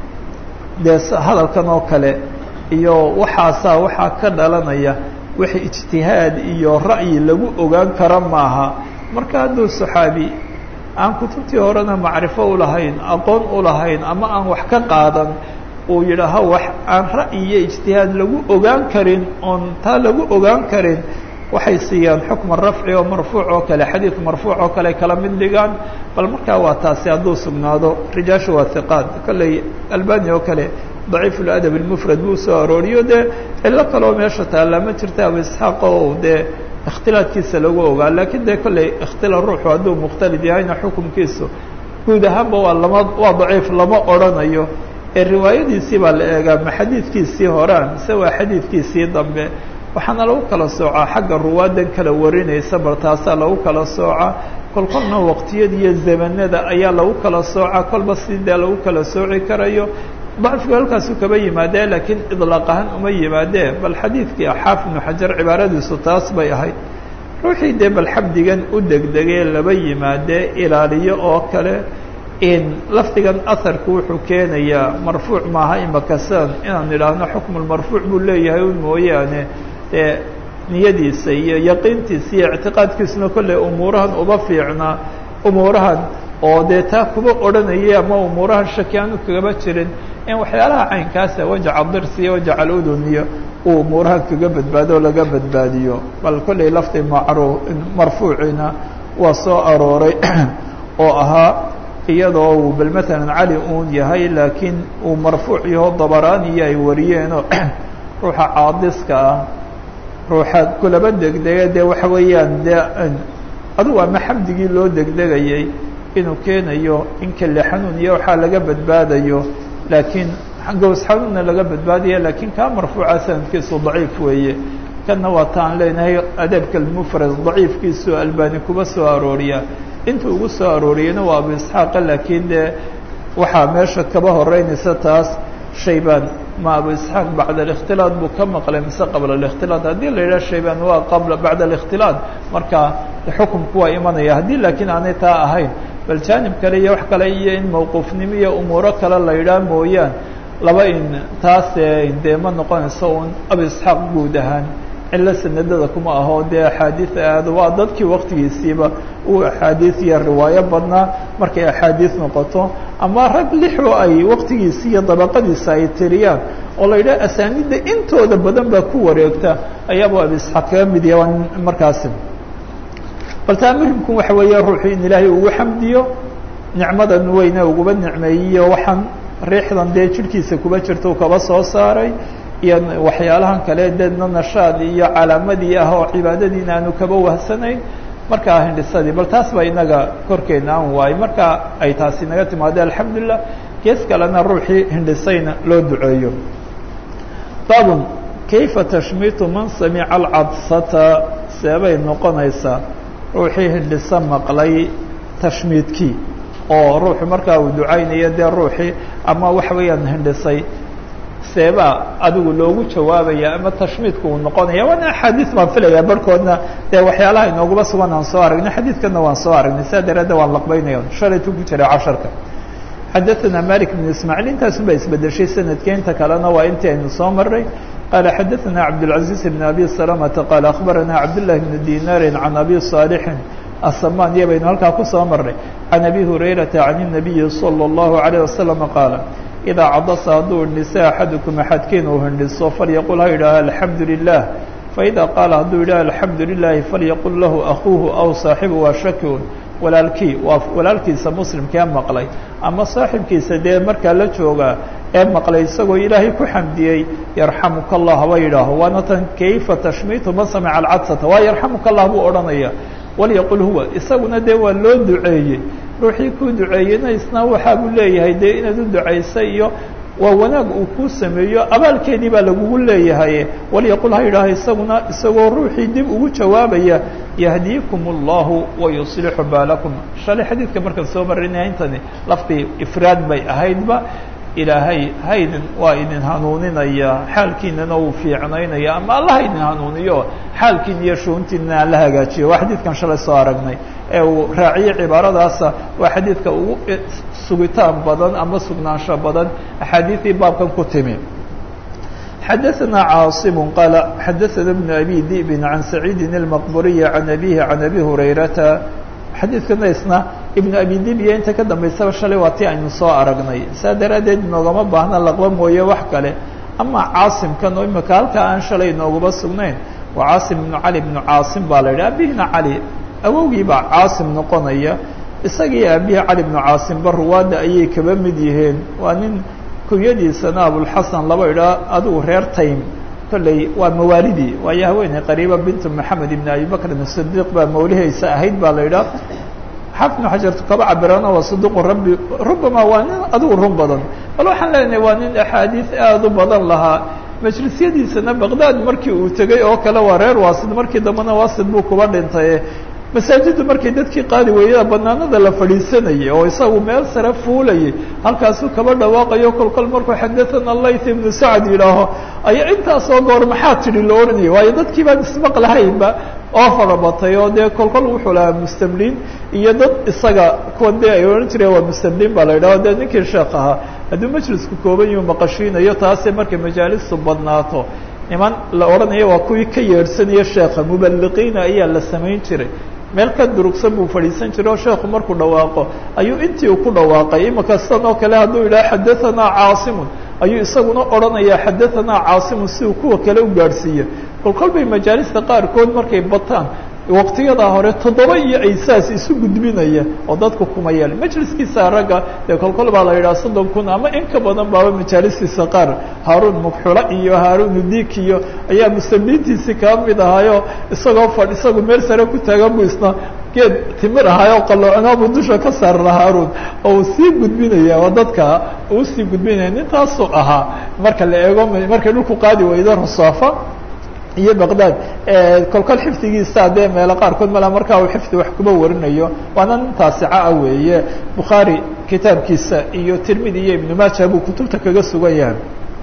dee hadalkan oo kale iyo waxaasaa waxaa ka dhalanaya wix ijtihaad iyo ra'yi lagu ogaan kara maaha marka hadduu صaxaabi aan kutubtii horena macrifo ulahayn aqoon ulahayn ama aan wax ka qaadan uu yidhaaho wax aan ra'yi iyo ijtihaad lagu ogaan karin oon taa lagu ogaan karin waxay siiyaan xukma rafci oo marfuuc oo kale xadiid marfuuc oo kale kala mid dhigaan bal markaa waa taasi hadduu sugnaado rijaashu waa hiqaad kolley albani oo kale daciif ladab اlmufrad buu soo arooriyo dee cilo kaleo meesha taallaa ma jirta abu isxaaq oo dee ikhtilaadkiisa lagu ogaa lakiin dee kolley ikhtila ruuxu hadduu mukhtalid yahayna xukumkiisu guud ahaanba waa lama waa daciif lama odrhanayo ee riwaayadiisii baa la eegaa ma xadiidkiisii horaan mise waa xadiidkiisii dambe waxaana lagu kala soocaa xagga ruwaadan kala warinaysa bal taasaa lagu kala soocaa kol kolna waqtiyada iyo zamanada ayaa lagu kala soocaa kolba sidee lagu kala sooci karayo dacfigu halkaasu kaba yimaadee laakiin idlaaq ahaan uma yimaadee bal xadiidkii xaafid ibnu xajar cibaaradiisu taas bay ahayd ruuxii dee bal xabdigan u degdegee laba yimaadee ilaaliyo oo kale in lafdigan aharku wuxuu keenayaa marfuuc maaha imakasan inaan idhaahno xukmulmarfuuc buu leeyahay un mooyaane dee niyadiisa iyo yaqiintiisa iyo ictiqaadkiisuna kolley umuurahan uba fiicnaa umuurahan oo dee taa kuba odhanayay ama umuurahan shaki aanu kagaba jirin in waxyaalaha caynkaasa wajaca dirsi iyo wajaca aludun iyo uu umuurahan kaga badbaado o laga badbaadiyo bal kolley lafdi macru marfuuciina waa soo arooray oo ahaa iyadoo uu bal matalan cali uun yahay laakiin uu marfuuc yaho dabaraaniyo ay wariyeenoo ruuxa caadiska ah ruuxa kulaba degdega dee waxa weeyaan dee adugu ama xamdigii loo degdegayay inuu keenayo in kale xanuun iyo waxaa laga badbaadayo laakiin gows xanuunna laga badbaadaya laakiin kaa marfuuca sanadkiisu daciif weeye kanna waa taan leenahay adabka almufrad daciifkiisu albani kuba soo arooriya inta ugu soo arooriyena waa abu isxaaqa laakiin dee waxaa meesha kaba horeynaysa taas shaybaan ma abu isxaaq bacda alikhtilaad buu ka maqlay mise qabla alikhtilaad haddii la yidhaha shaybaan waa qabla bacda alikhtilaad marka xukumku waa imanaya haddii laakiin aanay taa ahayn bal jaanib kale iyo wax kale iyo in mawquufnimo iyo umuuro kale la yidhaha mooyaan laba in taase dee ma noqonayso un abu isxaaq guud ahaan cilo sanadada kuma aho dee axaadiid aad waa dadkii waktigiisiiba uu axaadiid iyo riwaayo badnaa markay axaadiid noqoto ama rag lixoo ay waktigiisi iyo dabaqadiisa ay tiriyaan oo la yidhaha asaanidda intooda badan baa ku wareegta ayaaba abu isxaaq kaga mid yaha markaasi bal taa muhimku waxa weeye ruuxu in ilaahay ugu xamdiyo nicmadan weyne uguba nicmeeyiyo waxaan riixdan dee jirhkiisa kuba jirta u kaba soo saaray iyo waxyaalahan kale deedna nashaad iyo calaamadii ah oo cibaadadiina aanu kaba wahsanayn markaa hindhisadii bal taas baa inaga korkeena aan waayey marka ay taasi naga timaado alxamdulilah gees kalena ruuxii hindhisayna loo duceeyo babun kayfa tashmiitu man samica alcadsata seebay noqonaysaa ruuxii hindhisa maqlay tashmiidkii oo ruuxu markaa uu ducaynayo dee ruuxii ama waxa weeyaan hindhisay seebaa adigu loogu jawaabaya ama tashmiidku uu noqonaya waana axaadiis baan filaya barhkoodna dee waxyaalaha inoogaba sugan aan soo aragnay xadiidkana waan soo aragnay saa daraaddeed waan laqbaynaya shalaytu ku jiray casharka xadaثana malik bn ismaaعiil intaasun baa isbedeshay sanadkii inta kalena waa intii aynu soo maray qala xadaثana cabdالcaزiز bn abi salamata qaala akhbarana cabdالlahi bn dinaari can abi صaalixin asamaan iyo baynu halkaa kusoo marnay can abi hurayrata can الnabiyi salى الlahu عalيه wasalam qaala idaa cadasa hadduu hindhisa axadukum axadkiin uu hindhiso falyaqul ha yidhaaha alxamdu lilah faida qaala hadduu yidhaha alxamdu lilahi falyaqul lahu akuuhu aw saaxibu waa shakiun walaalkii waa walaalkiisa muslimkee maqlay ama saaxibkiisa dee markaa la joogaa ee maqlay isagoo ilaahay ku xamdiyey yarxamuka allah haba yidhaaho waana tan kayfa tashmiitu man samica alcadsata waa yarxamuka allah buu odhanaya walyaqul huwa isaguna dee waa loo duceeyey ruuxii kuu duceeyeyna isna waxaa buu leeyahay dee inaad u ducaysay iyo waa wanaag uu kuu sameeyo abaalkeedii baa lagugu leeyahay walyaqul ha yidhaaha isaguna isagoo ruuxii dib ugu jawaabaya yahdiikum اllahu wayuslixu baalakum shalay xadiidka markaan soo marinaya intani laftii ifraad bay ahaydba ilaahay haydin waa idin hanuuninaya xaalkiinana uu fiicnaynaya ama alla haydin hanuuniyo xaalkiin iyo shuuntiina aan la hagaajiyo waa xadiidkan shalay soo aragnay ee uu raaciyey cibaaradaasa waa xadiidka ugu sugitaan badan ama sugnaansho badan axaadiidii baabkan ku timi xadaثna caaصim qaala xadaثana بn abi di'bin can saciidi الmaqburiyi can abihi can abi hurayrata xadiidkana isna ibnu abi dibiya inta ka dambaysaba shalay waa tii aynu soo aragnay saa daraaddeed inoogama baahna laqba mooye wax kale ama caasimkan oo imika halkaa aan shalay inoogaba sugnayn waa caasim ibnu cali ibnu caasim baa la yidhi abihina cali awowgii baa caasim noqonaya isagii aabihii cali ibnu caasimba ruwaadda ayay kaba mid yihiin waa nin kunyadiisana abulxasan laba idhaa adigu reer taym kolley waa mawaalidii waayo haweeney qariiba bintu maxamed ibn abi bakrin sidiiq baa mawlihaysa ahayd baa la yidhaha xafnu xajartu kaba cabirana waa saduqu rabbi rubama waa nin adigu run badan bal waxaan leenahay waa nin axaadiis aada u badan lahaa majlisyadiisana baqdaad markii uu tegey oo kale waa reer waasid markii dambena waasid buu kuba dhintay masaajiddu markay dadkii qaadi weeyada banaanada la fadhiisanayay oo isagu meel sare fuulayay halkaasuu kaba dhawaaqayo kol kol markuu xadathana layth ibnu sacd yidhaaho ayaa intaasoo goor maxaa tidhi la ohanayay waayo dadkii baan ismaq lahaynba oo farabatay oo dee kol kol wuxuu lahaa mustamliin iyo dad isaga kuwan dee ay odhan jireen waa mustamliin baa la yidhaho dee ninkii sheekh ahaa hadduu majlisku kooban yuu maqashiinayo taase markay majaalistu badnaato niman la odhanayo waa kuwii ka yeedhsanaya sheekha mubaliqiina ayaa la samayn jiray meel ka durugsan buu fadhiisan jiray oo sheekhu markuu dhawaaqo ayuu intii uu ku dhawaaqay imika sidan oo kale hadduu yidhaha xadahanaa caasimun ayuu isaguna odhanayaa xadahanaa caasimun si uu kuwa kale u gaadhsiiyo kol kol bay majaalista qaarkood markay bataan waqtiyadaa hore toddoba iyo ay saas isu gudbinaya oo dadku kuma yeel majliskiisa ragga dee kolkol baa la yidhaha soddon kun ama in ka badan baaba majaalistiisa qaar haaruun mugxula iyo haaruun udik iyo ayaa muslimiintiisii kaa mid ahaayo isagoo fadh isagu meel sare ku taagan bu isna geed timir ahaayo qaloocinaabu dusha ka saarna haaruun oo uu sii gudbinaya oo dadka uu sii gudbinaya nintaasuu ahaa marka la eego markay dhulku qaadi weydo rasaafa iyo baqdad kolkol xifdigiisa dee meelo qaarkood mala markaa uu xifdi wax kuba warinayo waana nin taasica ah weeye bukhaari kitaabkiisa iyo tirmidi iyo ibnu maaja buu kutubta kaga sugan yahay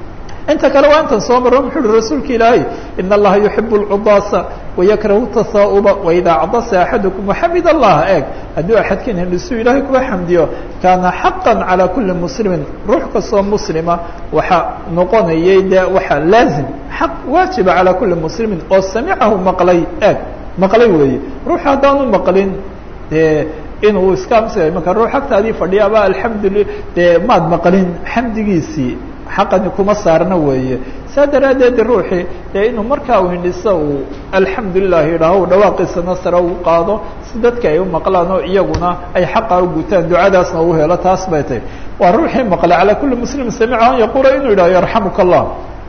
inta kale waa intan soo marro muxuu uhi rasuulka ilaahay in allaha yuxibu lcudaasa wayakrahu tasaa'uba waidaa cadasa axadukum waxamid allaha eeg hadduu axadkiin hindhisuu ilaahay kuwa xamdiyo kaana xaqa calى kuli muslimin ruux kastoo muslima waxaa noqonayay de waxaa laazim xaq waajiba calى kuli muslimin oo samicahu maqlay eeg maqlay weeye ruux haddaanu maqlin de inuu iska amsa marka ruux agtaadii fadhiyaaba alxamduli dee maad maqlin xamdigiisii xaqani kuma saarna weeye saa daraaddeed ruuxii dee inuu markaa uu hindhiso uu alxamdulilah yidhaaho dhawaaqiisana sare u qaado si dadka ay u maqlaan oo iyaguna ay xaqa u gutaan ducadaasna u helo taas bay tahy waa ruuxii maqlay calaa kulli muslim samica an yaquula inuu yidhaho yarxamuka allah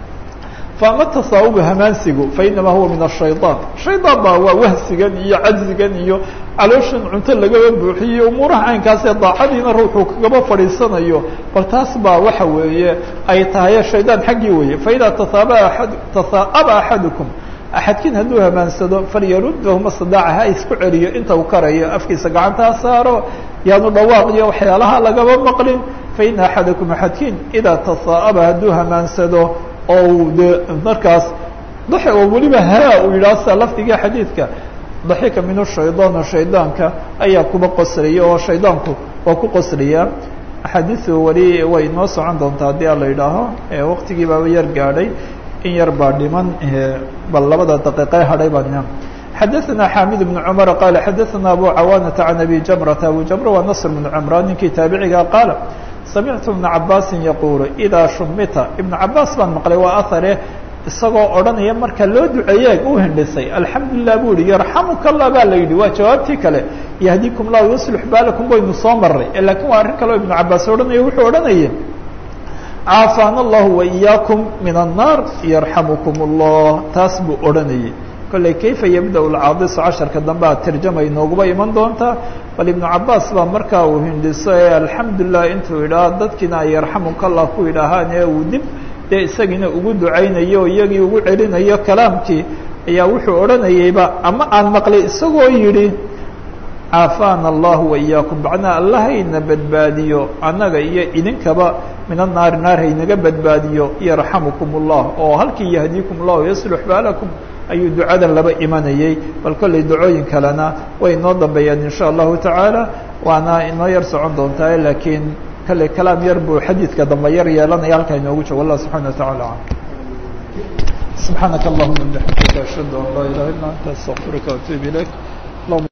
faama tasaawubu hamaansigu fainama huwa min ashayطaan shaydaan baa waa wahsigan iyo cajzigan iyo calooshan cunto lagaba buuxiyo umuuraha caynkaasee daacadiina ruuxuu kagaba fadhiisanayo bal taas baa waxa weeye ay tahay shaydaan xaggii weeye faidaa tasaaba aad tasaa'aba axadukum axadkiin hadduu hamaansado falyaruddahu mastadaaca ha isku celiyo inta uu karayo afkiisa gacanta ha saaro yaanu dhawaaq iyo waxyaalaha lagaba maqlin faina axadakum axadkiin idaa tasaa'aba hadduu hamaansado oo de markaas dax oo weliba haa uu yidhaha sida lafdiga xadiidka daxika min shaydaana shaydaanka ayaa kuba qoslaya oo shaydaanku waa ku qoslaya axaadiisu weli way noo socon doontaa haddii a la yidhaaho waqtigii baaba yar gaadhay in yar baa dhiman bal labada daqiiqe hadhay baa xadaثna xamid بن cmr qal xadaثna abu cawaanata can abi jamrata abu jamra waa nasr بn cmraan ninkii taabiciga qaala samictu ibna cabaasin yaquulu idaa shumita ibnu cabaas baan maqlay waa ahare isagoo odhanaya marka loo duceeye u hindhisay alxamdulilah buu yihi yarxamuka allah baa la yidhi waa jawaabtii kale yahdikum llah yuslix baalakum waynu soo maray lakin waa arrin kale oo ibnu cabaas odhanaya wuxuu odhanaya caafaana allahu waiyaakum min annaar yarxamukum allah taas buu odhanayay kolley kayfa yabda lcaadisu casharka dambe a tarjama inooguba iman doontaa bal ibnu cabaas baa markaa uu hindhiso ee alxamdulilah intuu yidhaah dadkiina ay yarxamuka allah ku yidhaahaan ee uu dib dee isagiina ugu ducaynayo o iyagii ugu celinayo kalaamkii ayaa wuxuu odhanayayba ama aan maqlay isagoo yidhi caafaana allahu waiyaakum macnaa allahayna badbaadiyo annaga iyo idinkaba min annaari naar haynaga badbaadiyo yarxamukum allah oo halkii yahdiikum llahu yaslux baalakum ayuu ducadan laba imanayay bal kollay ducooyin kalena way inoo dambeeyaan in sha allahu tacaala waana inoo yar socon doontaa laakiin kollay kalaam yar buu xadiidka dambe yar yeelanaya halkaa inoogu joogo allah subxana wa tacala alam subxaanaka allahuma bixamdika ashhadu an laa ilaha illa anta astaqfiruka waatuub ilayk